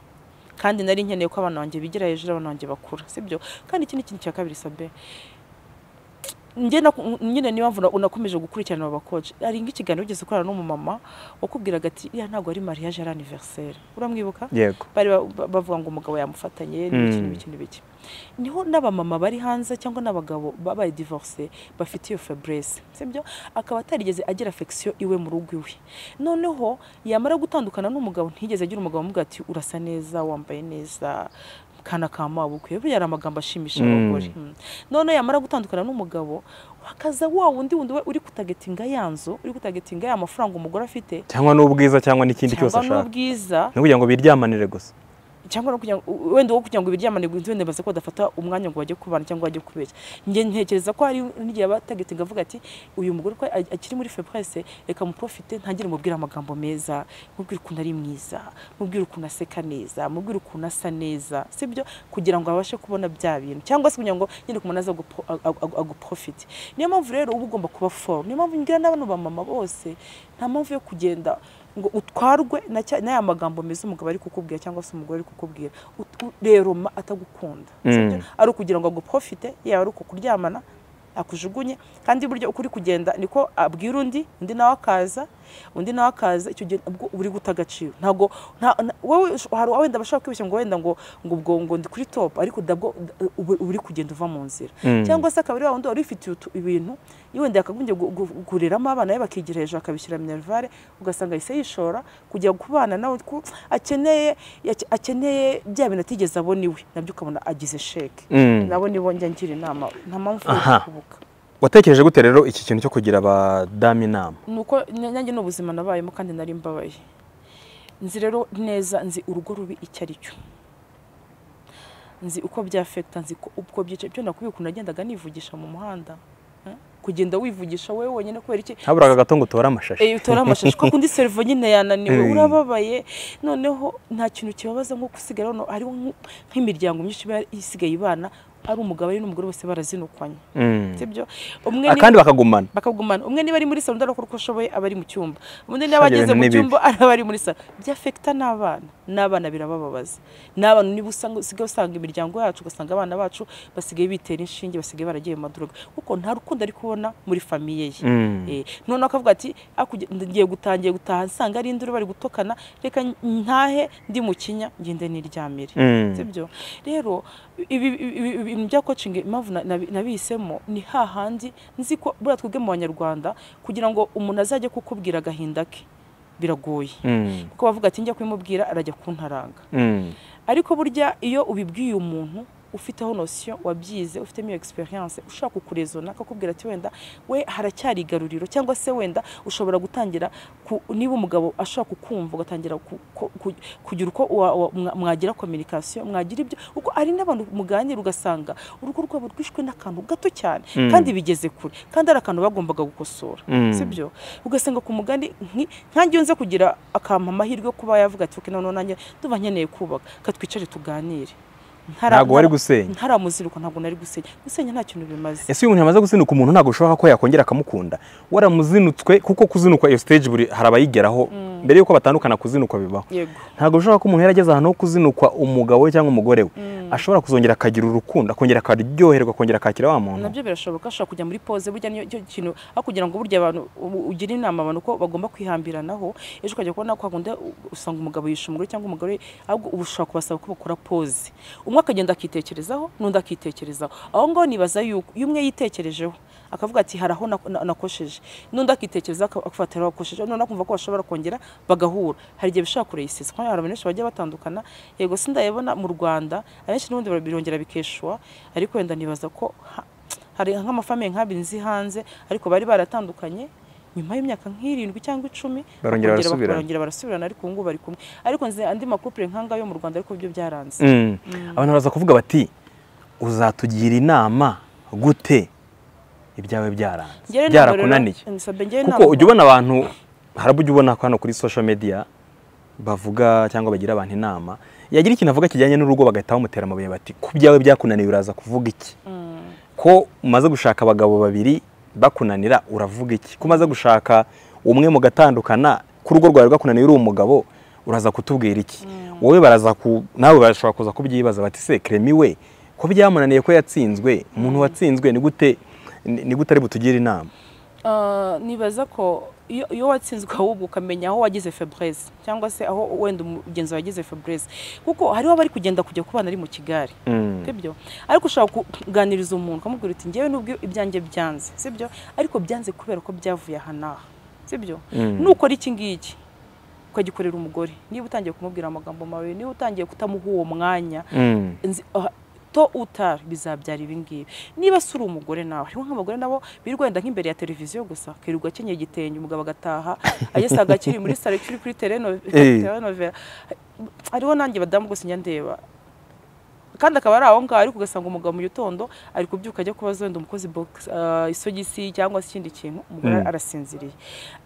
kandi nari nkeneye ko abana banjye bigira hejuru abana banjye bakura sibyo kandi ikindi kintu cya kabiri sabe njye naku- nyine niba mvuna unakomeje gukurikirana aba bakoci hari nk'ikiganiro ugeze ukorana n'umumama wakubwiraga ati iriya ntabwo ari mariage ari anniversaire uramwibuka yego bari ba- ba- bavuga ngo umugabo yamufatanye n'ibiki Mm. n'ibiki n'ibiki niho n'abamama bari hanze cyangwa n'abagabo babaye divorce bafite iyo febreze sibyo akaba atarigeze agira affection iwe mu rugo iwe noneho yamara gutandukana n'umugabo ntigeze agira umugabo umubwira ati urasa neza wambaye neza kana ka mabukwe buriya ari amagambo ashimisha Mm. abagore Mm. none yamara gutandukana n'umugabo wakaza wa wundi wundi we uri kutagetinga ya nzu uri kutagetinga ya mafaranga umugore afite cyangwa n'ubwiza cyangwa n'ikindi cyose cyangwa ashaka n'ubwiza ni ukugira ngo biryamanire gusa cyangwa no kugira ngo wenda uwo kugira ngo ibiryamane ngo wenda baze ko badafata umwanya ngo bajye kubana cyangwa bajye kubeshya njye ntekereza ko hari n'igihe batagetse avuga ati uyu mugore ko a- akiri muri febreze reka muprofite ntangire mubwire amagambo meza mubwire ukuntu ari mwiza mubwire ukuntu aseka neza mubwire ukuntu asa neza sibyo kugira ngo abashe kubona bya bintu cyangwa se kugira ngo nyine ku muntu aze agupro- ag- ag- aguprofite niyo mpamvu rero uba ugomba kuba foru niyo mpamvu ngira n'abana ba mama bose nta mpamvu yo kugenda ngo utwarwe na cya- n'aya magambo meza umugabo ari kukubwira cyangwa se umugore ari kukubwira Ut- u- rero ma atagukunda sibyo? ari ukugira ngo aguprofite yaba ari ukukuryamana akujugunye kandi buryo uko uri kugenda niko abwira undi undi nawe akaza undi nawe akaza icyo gihe ubwo uri guta agaciro ntabwo nta- nta- wowe ush- hari wenda bashaka kwibeshya ngo wenda ngo ngo ubwo ngo ndi kuri top ariko dabwo da- ubu- uba uri kugenda uva mu nzira cyangwa se akaba ari wa wundi wari ufitiye utu- ibintu wenda yakagombye gu- gu- guriramo abana be bakigira hejuru akabishyira minerivare ugasanga ahise yishora kujya kubana nawe ku- akeneye yake- akeneye bya bintu atigeze abona iwe nabyo ukabona agize sheke Mm. nabo nibo njya ngira inama nta mpamvu Aha. yo kubuka watekereje gute rero iki kintu cyo kugira abadamu inama nuko nanjye ni ubuzima nabayemo kandi nari mbabaye nzi rero neza nzi urugo rubi icyo ari cyo nzi uko byafekita nzi ko- uko byica byo nakubwiye ukuntu nagendaga nivugisha mu muhanda eh? kugenda wivugisha wowe wenyine kubera iki haburaga agato ngo utore amashashi Eh, utora amashashi kwa kundi servo nyine yananiwe Mm. urababaye noneho nta kintu kibabaza nko gusigara hano hariho nk'u- nk'imiryango myinshi iba isigaye ibana ari umugabo ari n'umugore bose barazinukanye Mm. sibyo umwe ni- akandi bakagumana bakagumana umwe niba ari muri salo ndabona ko ashoboye aba ari mu cyumba undi niba ageze ibintu mu ni bibi. cyumba araba ari muri salo byafekita n'abana n'abana birabababaza n'abana niba usanga usigaye usanga imiryango yacu ugasanga abana bacu basigaye bitera inshinge basigaye baragiye mu madroga kuko nta rukundo ari kubona muri famiye ye Mm. Eh, noneho akavuga ati "Hakurya ngiye gutangiye gutaha nsanga ari induru bari gutokana reka ntahe ndi mu kinya ngende niryamire Mm. sibyo rero ibi ibi- ibi- ibintu bya coaching impamvu na- nabi- nabihisemo ni hahandi nzi ko buriya twebwe mu banyarwanda kugira ngo umuntu azajye kukubwira agahinda ke biragoye Mm. kuko bavuga ati njya kubimubwira arajya kuntaranga Mm. ariko burya iyo ubibwiye umuntu ufiteho nosiyo wabyize ufitemo iyo experience ushaka kukurezona akakubwira ati wenda we haracyari igaruriro cyangwa se wenda ushobora gutangira ku- niba umugabo ashaka kukumva ugatangira ku- ku- ku- kugira uko wa- wa- mwa- mwagira communication mwagira ibyo kuko hari n'abantu muganira ugasanga urugo rwabo rwishwe n'akantu gato cyane Mm. kandi bigeze kure kandi ari akantu bagombaga gukosora Mm. sibyo ugasanga ku mugani nki- nkange nze kugira akampa amahirwe yo kuba yavuga ati "Okay, noneho nanjye ndumva nkeneye kubaka ka twicare tuganire Ntara- ntabwo wari ntara- gusenya ntaramuziruka ntabwo nari gusenya gusenya nta kintu bimaze ese uyu muntu yamaze guzinuka umuntu ntabwo bishoboka ko yakongera akamukunda waramuzinutswe kuko kuzinukwa iyo stage buri hari abayigeraho mbere yuko batandukana kuzinukwa bibaho yego ntabwo bishoboka ko umuntu yarageze ahantu ho kuzinukwa umugabo we cyangwa umugore we ashobora kuzongera akagira urukundo akongera akaryoherwa akongera akakira wa muntu nabyo birashoboka ashobora kujya muri pose burya nicyo kintu aho kugira ngo burya abantu u- ugire inama abantu ko bagomba kwihambiranaho ejo ukajya kubona kwa kundi usanga umugabo yishe umugore cyangwa umugore ahubwo uba ushobora kubasaba ko bakora pose umwe akagenda akitekerezaho n'undi akitekerezaho aho ngaho nibaza yuko iyo umwe yitekerejeho akavuga ati hari aho nak- na- nakosheje n'undi akitekerezaho ak- akafata aho akosheje noneho akumva ko bashobora kongera bagahura hari igihe bishobora kureyisesa kandi hari abantu benshi bajya batandukana yego sindayabona mu rwanda abenshi n'ubundi birongera bikeshwa ariko wenda nibaza ko ha- hari nk'amafamiye nk'abiri nzi hanze ariko bari baratandukanye nyuma y'imyaka nk'irindwi cyangwa icumi Barongera bakongera barasubirana. barongera barasubirana ariko ubu ngubu bari kumwe ariko nzi andi makupure nk'anga yo mu rwanda ariko byo byaranze Mm. abantu baraza kuvuga bati uzatugira inama gute ibyawe byaranze Njyewe ntabwo rero- byarakunaniye nsabe njyewe kuko ntabwo- ujya ubona abantu harabu ujya ubona hano kuri social media bavuga cyangwa bagira abantu inama yagira ikintu avuga kijyanye n'urugo bagahita bamutera amabuye bati ku byawe byakunaniye uraza kuvuga iki ko umaze gushaka abagabo babiri bakunanira uravuga iki ko umaze gushaka umwe mugatandukana ko urugo rwawe rwakunaniye uri umugabo uraza kutubwira iki wowe baraza ku nawe barashobora kuza kubyibaza bati se keremi we ko byamunaniye ko yatsinzwe umuntu watsinzwe ni gute ni ni gute ari butugire inama Ah, nibaza ko iyo iyo watsinzwe ahubwo ukamenya aho wagize febreze cyangwa se aho wenda umugenzi wawe yagize febreze kuko hariho abari kugenda kujya kubana ari mu kigari Mm. sibyo ariko ushobora kuganiriza umuntu ukamubwira uti ngewe nubwo ibyanjye byanze sibyo ariko byanze kubera ko byavuye aha n'aha sibyo Mm. nukora iki ngiki ukagikorera umugore niba utangiye kumubwira amagambo mabi niba utangiye kutamuha uwo mwanya Mm. nzi aha, to utari bizabyara ibi ngibi niba si uri umugore nawe hariho nk'abagore nabo birirwa wenda nk'imbere ya televiziyo gusa akirirwa akenyeye igitenge umugabo agataha ageze agakiri muri salo kiri kuri tereno- Eh. telenovela hariho nanjye badamu gusa njya ndeba kandi akaba ari aho ngaho ariko ugasanga umugabo mu gitondo ari kubyuka ajya kubaza wenda umukozi box ah, isogisi cyangwa se ikindi kintu umugore Mm. arasinziriye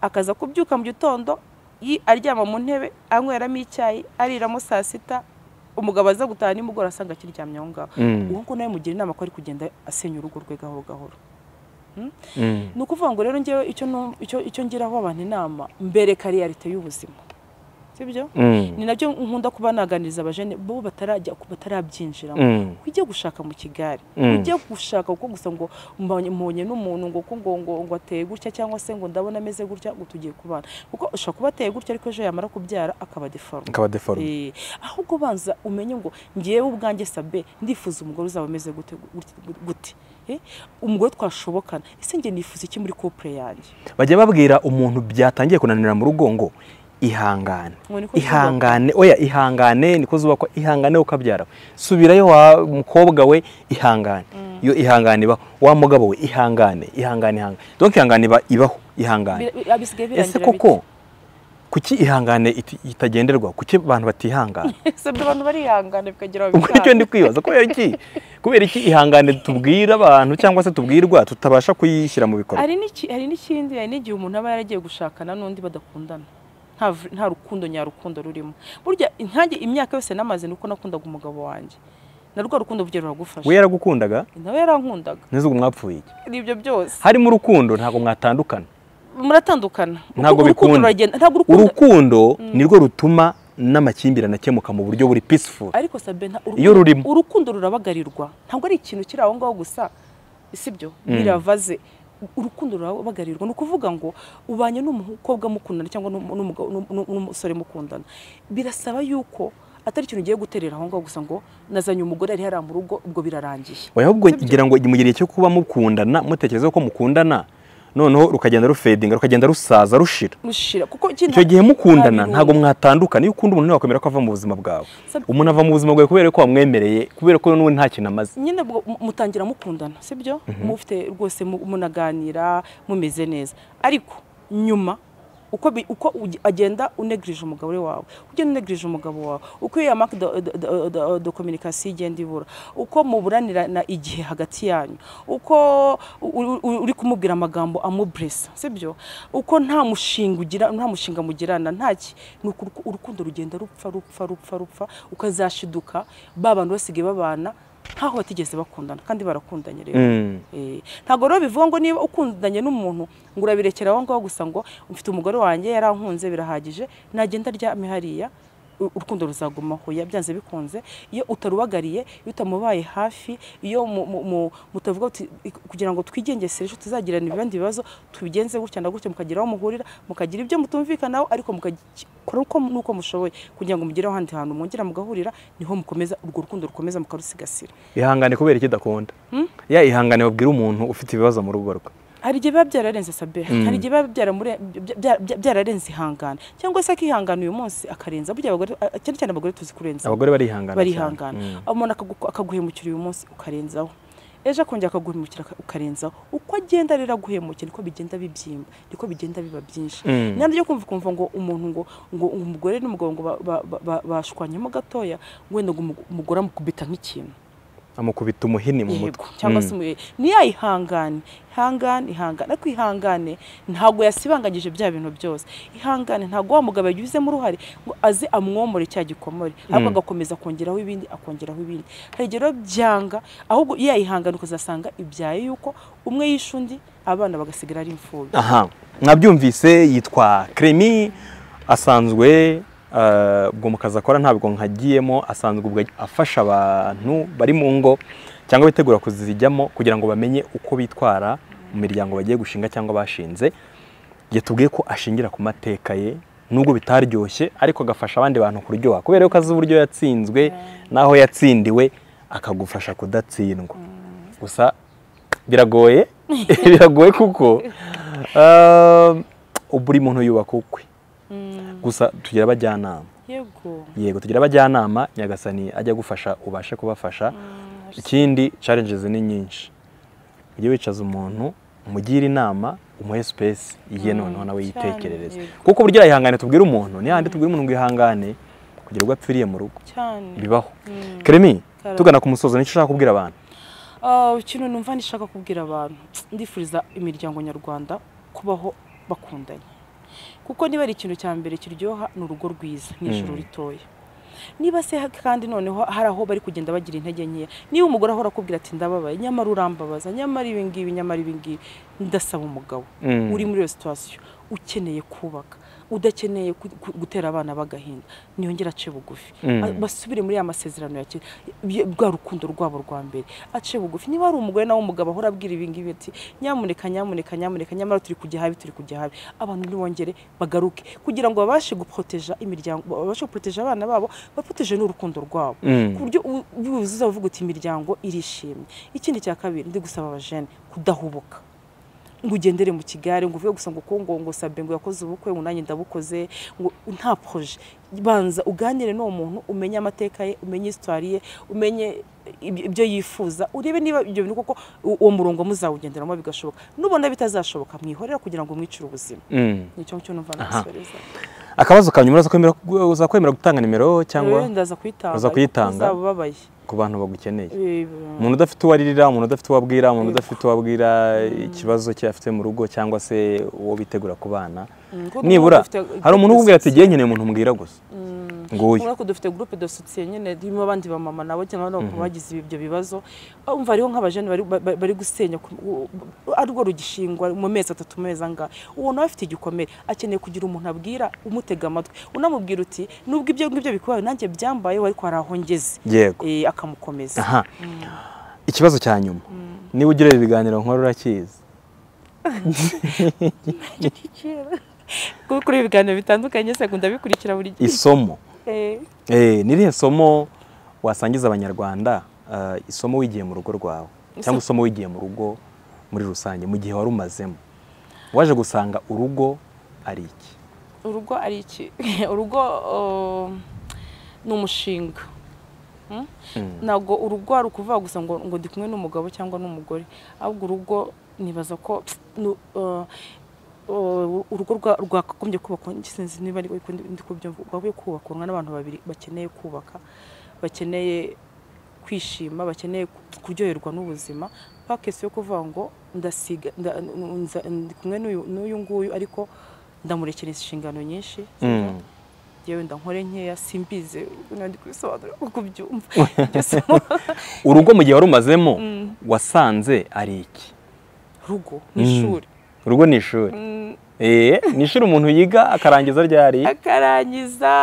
akaza kubyuka mu gitondo yi- aryama mu ntebe anyweramo icyayi ariramo saa sita umugabo aza gutaha nimugoroba asanga akiryamye aho ngaho Mm. uwo nguwo nawe mugira inama ko ari kugenda asenya urugo rwe gahoro gahoro Mm. ni ukuvuga ngo rero ngewe icyo nu- icyo- icyo ngiraho abantu inama mbereka realite y'ubuzima sibyo Mm. ni nabyo nkunda kuba naganiriza abajene bo batarajya batarabyinjiramo Mm. ujye gushaka mu kigari Mm. ujye gushaka kuko gusa ngo mbonye mbonye n'umuntu ngo ko ngo ngo ngo ateye gutya cyangwa se ngo ndabona ameze gutya ngo tugiye kubana kuko ushobora kuba ateye gutya ariko ejo yamara kubyara akaba deforme akaba deforme Eh, ahubwo banza umenye ngo ngewe ubwanjye sabe ndifuza umugore uzaba ameze gute gute- gute Eh, umugore twashobokana ese njye nifuza iki muri couple yanjye bajya babwira umuntu byatangiye kunanira mu rugo ngo ihangane Ngo niko zubakwa. ihangane oya ihangane niko zubakwa ihangane ukabyara subirayo wa mukobwa we ihangane iyo ihangane ibaho wa mugabo we ihangane ihangane ihangane donc ihangane iba- ibaho ihangane Bi- bi- bisigaye ese birangira bite? koko kuki ihangane iti- itagenderwa kuki abantu batihangana ese ibyo abantu barihangana bikagira aho ubwo nicyo bikanga. ndi kwibaza kubera iki kubera iki ihangane tubwira abantu cyangwa se tubwirwa tutabasha kuyishyira mu bikorwa hari n'iki- hari n'ikindi hari n'igihe umuntu aba yaragiye gushakana n'undi badakundana nta v- nta rukundo nyarukundo rurimo burya nkanjye imyaka yose namaze nuko nakundaga umugabo wanjwe na rwa rukundo burya ruragufasha we yaragukundaga nawe yarankundaga neza ubu mwapfuye iki n'ibyo byose harimo urukundo ntabwo mwatandukana muratandukana Kuko ntabwo urukundo bikunda ruragenda ntabwo urukundo urukundo nirwo rutuma n'amakimbirane akemuka mu buryo buri peaceful ariko sabe nta- urukundo- Iyo rurimo. urukundo rurabagarirwa ntabwo ari ikintu kiri aho ngaho gusa sibyo biravaze urukundo rurabagarirwa ni ukuvuga ngo ubanye n'umukobwa mukundana cyangwa n'um- n'umugabo- n'um- n'umusore mukundana birasaba yuko atari ikintu ugiye guterera aho ngaho gusa ngo nazanye umugore ari hariya mu rugo ubwo birarangiye oya ahubwo ngira ngo mu gihe cyo kuba mukundana mutekereza ko mukundana noneho rukagenda rufedinga rukagenda rusaza rushira mushira kuko iki icyo nta- gihe mukundana nta ntabwo birungo. mwatandukana iyo ukunda umuntu ntiwakwemera ko ava mu buzima bwawe Sabe- umuntu ava mu buzima bwawe kubera ko wamwemereye kubera ko n'ubu nta kintu amaze nyine ubwo mu- mutangira mukundana sibyo mufite rwose mu- munaganira mumeze neza ariko nyuma uko bi- uko ugi- agenda unegirije umugabo wawe ugenda unegirije umugabo wawe uko iyo mark de communication igenda ibura uko muburanira na igihe hagati yanyu uko u- u- uri kumubwira amagambo amubresa sibyo uko nta mushinga ugira nta mushinga mugirana ntaki ni uko uruku- urukundo rugenda rupfa rupfa rupfa rupfa ukazashiduka ba bantu basigaye babana nkaho batigeze bakundana kandi barakundanye rero Mm. Eh, ntabwo rero bivuga ngo niba ukundanye n'umuntu ngo urabirekera aho ngaho gusa ngo mfite umugore wanjye yarankunze birahagije nagenda aryame hariya urukundo ruzagumaho byanze bikunze iyo utarubagariye iyo utamubaye hafi iyo mu- mu- mu- mutavuga uti kugira ngo twigengesere ejo tuzagirana ibindi bibazo tubigenze gutya na gutya mukagera aho muhurira mukagira ibyo mutumvikanaho ariko mukagikora uko nuko mushoboye kugira ngo mugere ahandi hantu mwongera mugahurira niho mukomeza urwo rukundo rukomeza mukarusigasira ihangane kubera icyo idakunda ya ihangane babwira umuntu ufite ibibazo mu rugo rwe hari igihe biba byararenze sabe hari igihe biba byaramure- bya- bya- bya- byararenze ihangana cyangwa se akihangana uyu munsi akarenza burya abagore cyane cyane abagore tuzi kurenza abagore barihangana cyane. barihangana Mm. umuntu akagu- akaguhemukira uyu munsi ukarenzaho ejo akongera akaguhemukira aka- ukarenzaho uko agenda rero aguhemukiye niko bigenda bibyimba niko bigenda biba byinshi Mm. ntabwo ryo kumva ukumva ngo umuntu ngo ngo umugore n'umugabo ngo ba- ba- ba- ba- bashwanyemo gatoya wenda ngo umu- umugore amukubita nk'ikintu amukubita umuhini mu yego mutwe cyangwa Mm. se umuyobozi ntiyayihangane ihangane ihangane ariko ihangane ntabwo yasibanganyije bya bintu byose ihangane ntabwo wa mugabo yagizemo uruhare ngo aze amwomore cya gikomore ahubwo agakomeza akongeraho ibindi akongeraho ibindi hari igihe rero byanga ahubwo iyo yayihangana ukazasanga ibyaye yuko umwe yishe undi abana bagasigara ari imfubyi aha mwabyumvise yitwa Clémy asanzwe eh, ubwo mu kazi akora ntabwo nkagiyemo asanzwe ubwo afasha abantu bari mu ngo cyangwa bitegura kuzijyamo kugira ngo bamenye uko bitwara mu miryango bagiye gushinga cyangwa bashinze yatubwiye ko ashingira ku mateka ye nubwo bitaryoshye ariko agafasha abandi bantu kuryoha kubera yuko azi uburyo yatsinzwe n'aho yatsindiwe akagufasha kudatsindwa gusa biragoye biragoye kuko um, buri muntu yubaka ukwe gusa tugira abajyanama yego yego tugira abajyanama nyagasani ajya agufasha ubashe kubafasha ikindi challenges ni nyinshi ujye wicaza umuntu umugire inama umuhe space ye noneho nawe cyane, yitekerereze yego. kuko burya ihangane tubwira umuntu ni handi tubwira umuntu ngo ihangane kugira ubwo apfiriye mu rugo cyane bibaho Mm. Clémy Karame. tugana ku musozo nicyo ushaka kubwira abantu Ah, ikintu numva ndishaka kubwira abantu ndifuriza imiryango nyarwanda kubaho bakundanye kuko niba ari ikintu cya mbere kiryoha ni urugo rwiza ni ijoro ritoya niba se kandi noneho hari aho bari kugenda bagira intege nkeya niba umugore ahora akubwira ati ndababaye nyamara urambabaza nyamara ibi ngibi nyamara ibi ngibi ndasaba umugabo Mm. uri muri iyo situwasiyo ukeneye kubaka udakeneye ku- ku- gutera abana b'agahinda ntiyongere ace bugufi Mm. A- basubire muri ya masezerano ya kera y- rwa rukundo rwabo rwa mbere ace bugufi niba hari umugore nawe umugabo ahora abwira ibi ngibi ati nyamuneka nyamuneka nyamuneka nyamara turi kujya habi turi kujya habi abantu ntibongere bagaruke kugira ngo babashe guproteja imiryango babashe guproteja abana babo baproteje n'urukundo rwabo Mm. ku buryo u- wuzuza uvuga uti imiryango irishimye ikindi cya kabiri ndi gusaba abajene kudahubuka ngo ugendere mu kigare ngo uvuge gusa ngo ko ngo ngo sabe ngo yakoze ubukwe ngo nanjye ndabukoze ngo nta proje banza uganire n'uwo muntu umenye amateka ye umenye histoire ye umenye ibyo ibyo yifuza urebe niba ibyo bintu koko u- uwo murongo muzawugenderamo bigashoboka nubona bitazashoboka mwihorera kugira ngo mwicire ubuzima Mm. nicyo cyo numva Aha. nasoreza akabazo ka nyuma uzakwemera- uzakwemera gutanga nimero cyangwa ndaza kuyitanga Uza kuyitanga? uzaba ubabaye ku bantu bagukeneye Eh, umuntu udafite uwo aririra umuntu udafite uwo abwira umuntu udafite uwo abwira ikibazo cye afite mu rugo cyangwa se uwo bitegura kubana Mm, kuko nibura umuntu ufite- hari umuntu ukubwira ati igihe nkeneye umuntu mbwira gusa nguyu urabona ko dufite gurupe de soutien nyine irimo abandi bamama nabo cyangwa nabo bagize ibyo bibazo umva hariho nk'abajene bari- ba- bari gusenya ku- u- u- arirwo rugishingwa mu mezi atatu mu mezi angahe uwo nawe afite igikomere akeneye kugira umuntu abwira umutega amatwi unamubwira uti nubwo ibyo ngibyo bikubaye nanjye byambayeho ariko hari aho ngeze yego Eh, akamukomeza aha ikibazo cya nyuma niba ugira ibiganiro nkora urakizi kuko kuri ibiganiro bitandukanye se ndabikurikira buri gihe isomo Eh, Eh, ni irihe somo wasangiza abanyarwanda eh, isomo wigiye mu rugo rwawe cyangwa isomo wigiye mu rugo muri rusange mu gihe wari umazemo waje gusanga urugo ari iki urugo ari iki urugo uh, ni umushinga Hmm? ntabwo urugo hari ukuvuga gusa ngo ngo ndi kumwe n'umugabo cyangwa n'umugore ahubwo urugo nibaza ko pst, nu- uh, uh, urugo rwa- rwakagombye kubakwa sinzi niba ari ko ndi ndi kubyumva rwakagombye kubakurwa n'abantu babiri bakeneye kubaka bakeneye kwishima bakeneye kuryoherwa n'ubuzima pakesi yo kuvuga ngo ndasiga nda- nza- ndi kumwe n'uyu- n'uyu nguyu ariko ndamurekera inshingano nyinshi Mm. yewe ndankore nkeya simbize ubu ndi kubisobanura kuko ubyumva Iryo somo urugo mu gihe wari umazemo wasanze ari iki rugo ni ishuri urugo ni ishuri Eh, ni ishuri umuntu yiga akarangiza ryari akarangiza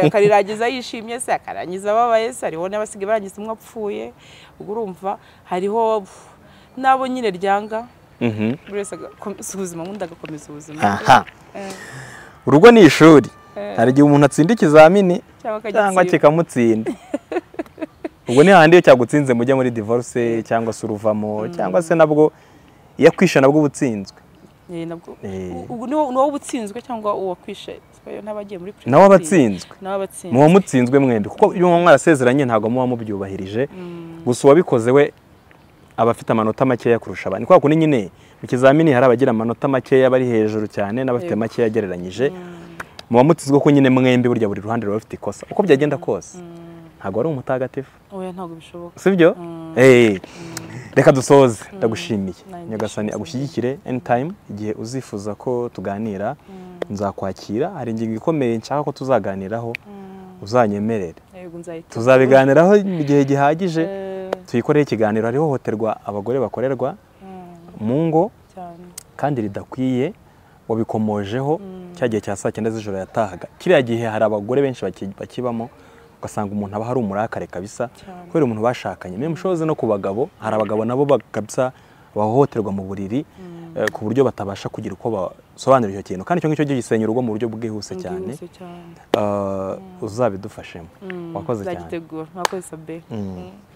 akariragiza yishimye se akarangiza ababaye se hariho n'abasigaye barangiza umwe apfuye ubwo urumva hariho n'abo nyine ryanga buri wese agakomeza ubuzima undi agakomeza ubuzima aha Eh, urugo ni ishuri Eh. hari igihe umuntu atsinda ikizamini cyangwa cyangwa akagitsinda kikamutsinda ubwo ni hahandi iyo cyagutsinze mujya muri divorce cyangwa se uruvamo cyangwa se nabwo iyo akwishe nabwo uba utsinzwe Eh, nabwo Eh. u- u- ni wo- ni wowe uba utsinzwe cyangwa uwakwishe Sibayo n'abagiye muri nawe aba atsinzwe nawe aba atsinzwe muba mutsinzwe mwembi kuko iyo muba mwarasezeranye ntabwo muba mubyubahirije gusa uwabikoze we aba afite amanota makeya kurusha abandi kwa kundi nyine mu kizamini hari abagira amanota makeya bari hejuru cyane n'abafite Yego. makeya agereranyije muba mutsinzwe ko nyine mwembi burya buri ruhande ruba rufite ikosa uko byagenda kose ntabwo ari umutagatifu oya ntabwo bishoboka sibyo Mm. Eh, reka dusoze ndagushimiye Nanjye nyagasani ndashimye. agushyigikire anytime igihe uzifuza ko tuganira nzakwakira hari ingingo ikomeye nshaka ko tuzaganiraho uzanyemerere yego nzahita tuzabiganiraho mu gihe gihagije Eh, tuyikoreye ikiganiro hari ihohoterwa abagore bakorerwa mm, mu ngo cyane kandi ridakwiye wabikomojeho cya gihe cya saa cyenda z'ijoro yatahaga kiriya gihe hari abagore benshi baki- bakibamo ugasanga umuntu aba hari umurakare kabisa Cyane. kubera umuntu bashakanye memushoze no ku bagabo hari abagabo nabo ba- kabisa bahohoterwa mu buriri eh, ku buryo batabasha kugira uko basobanura icyo kintu kandi icyo ngicyo gisenya urugo mu buryo bwihuse cyane Bwihuse cyane Eh, uzabidufashemo Mm, wakoze cyane nzagitegura mwakoze sabe Mm.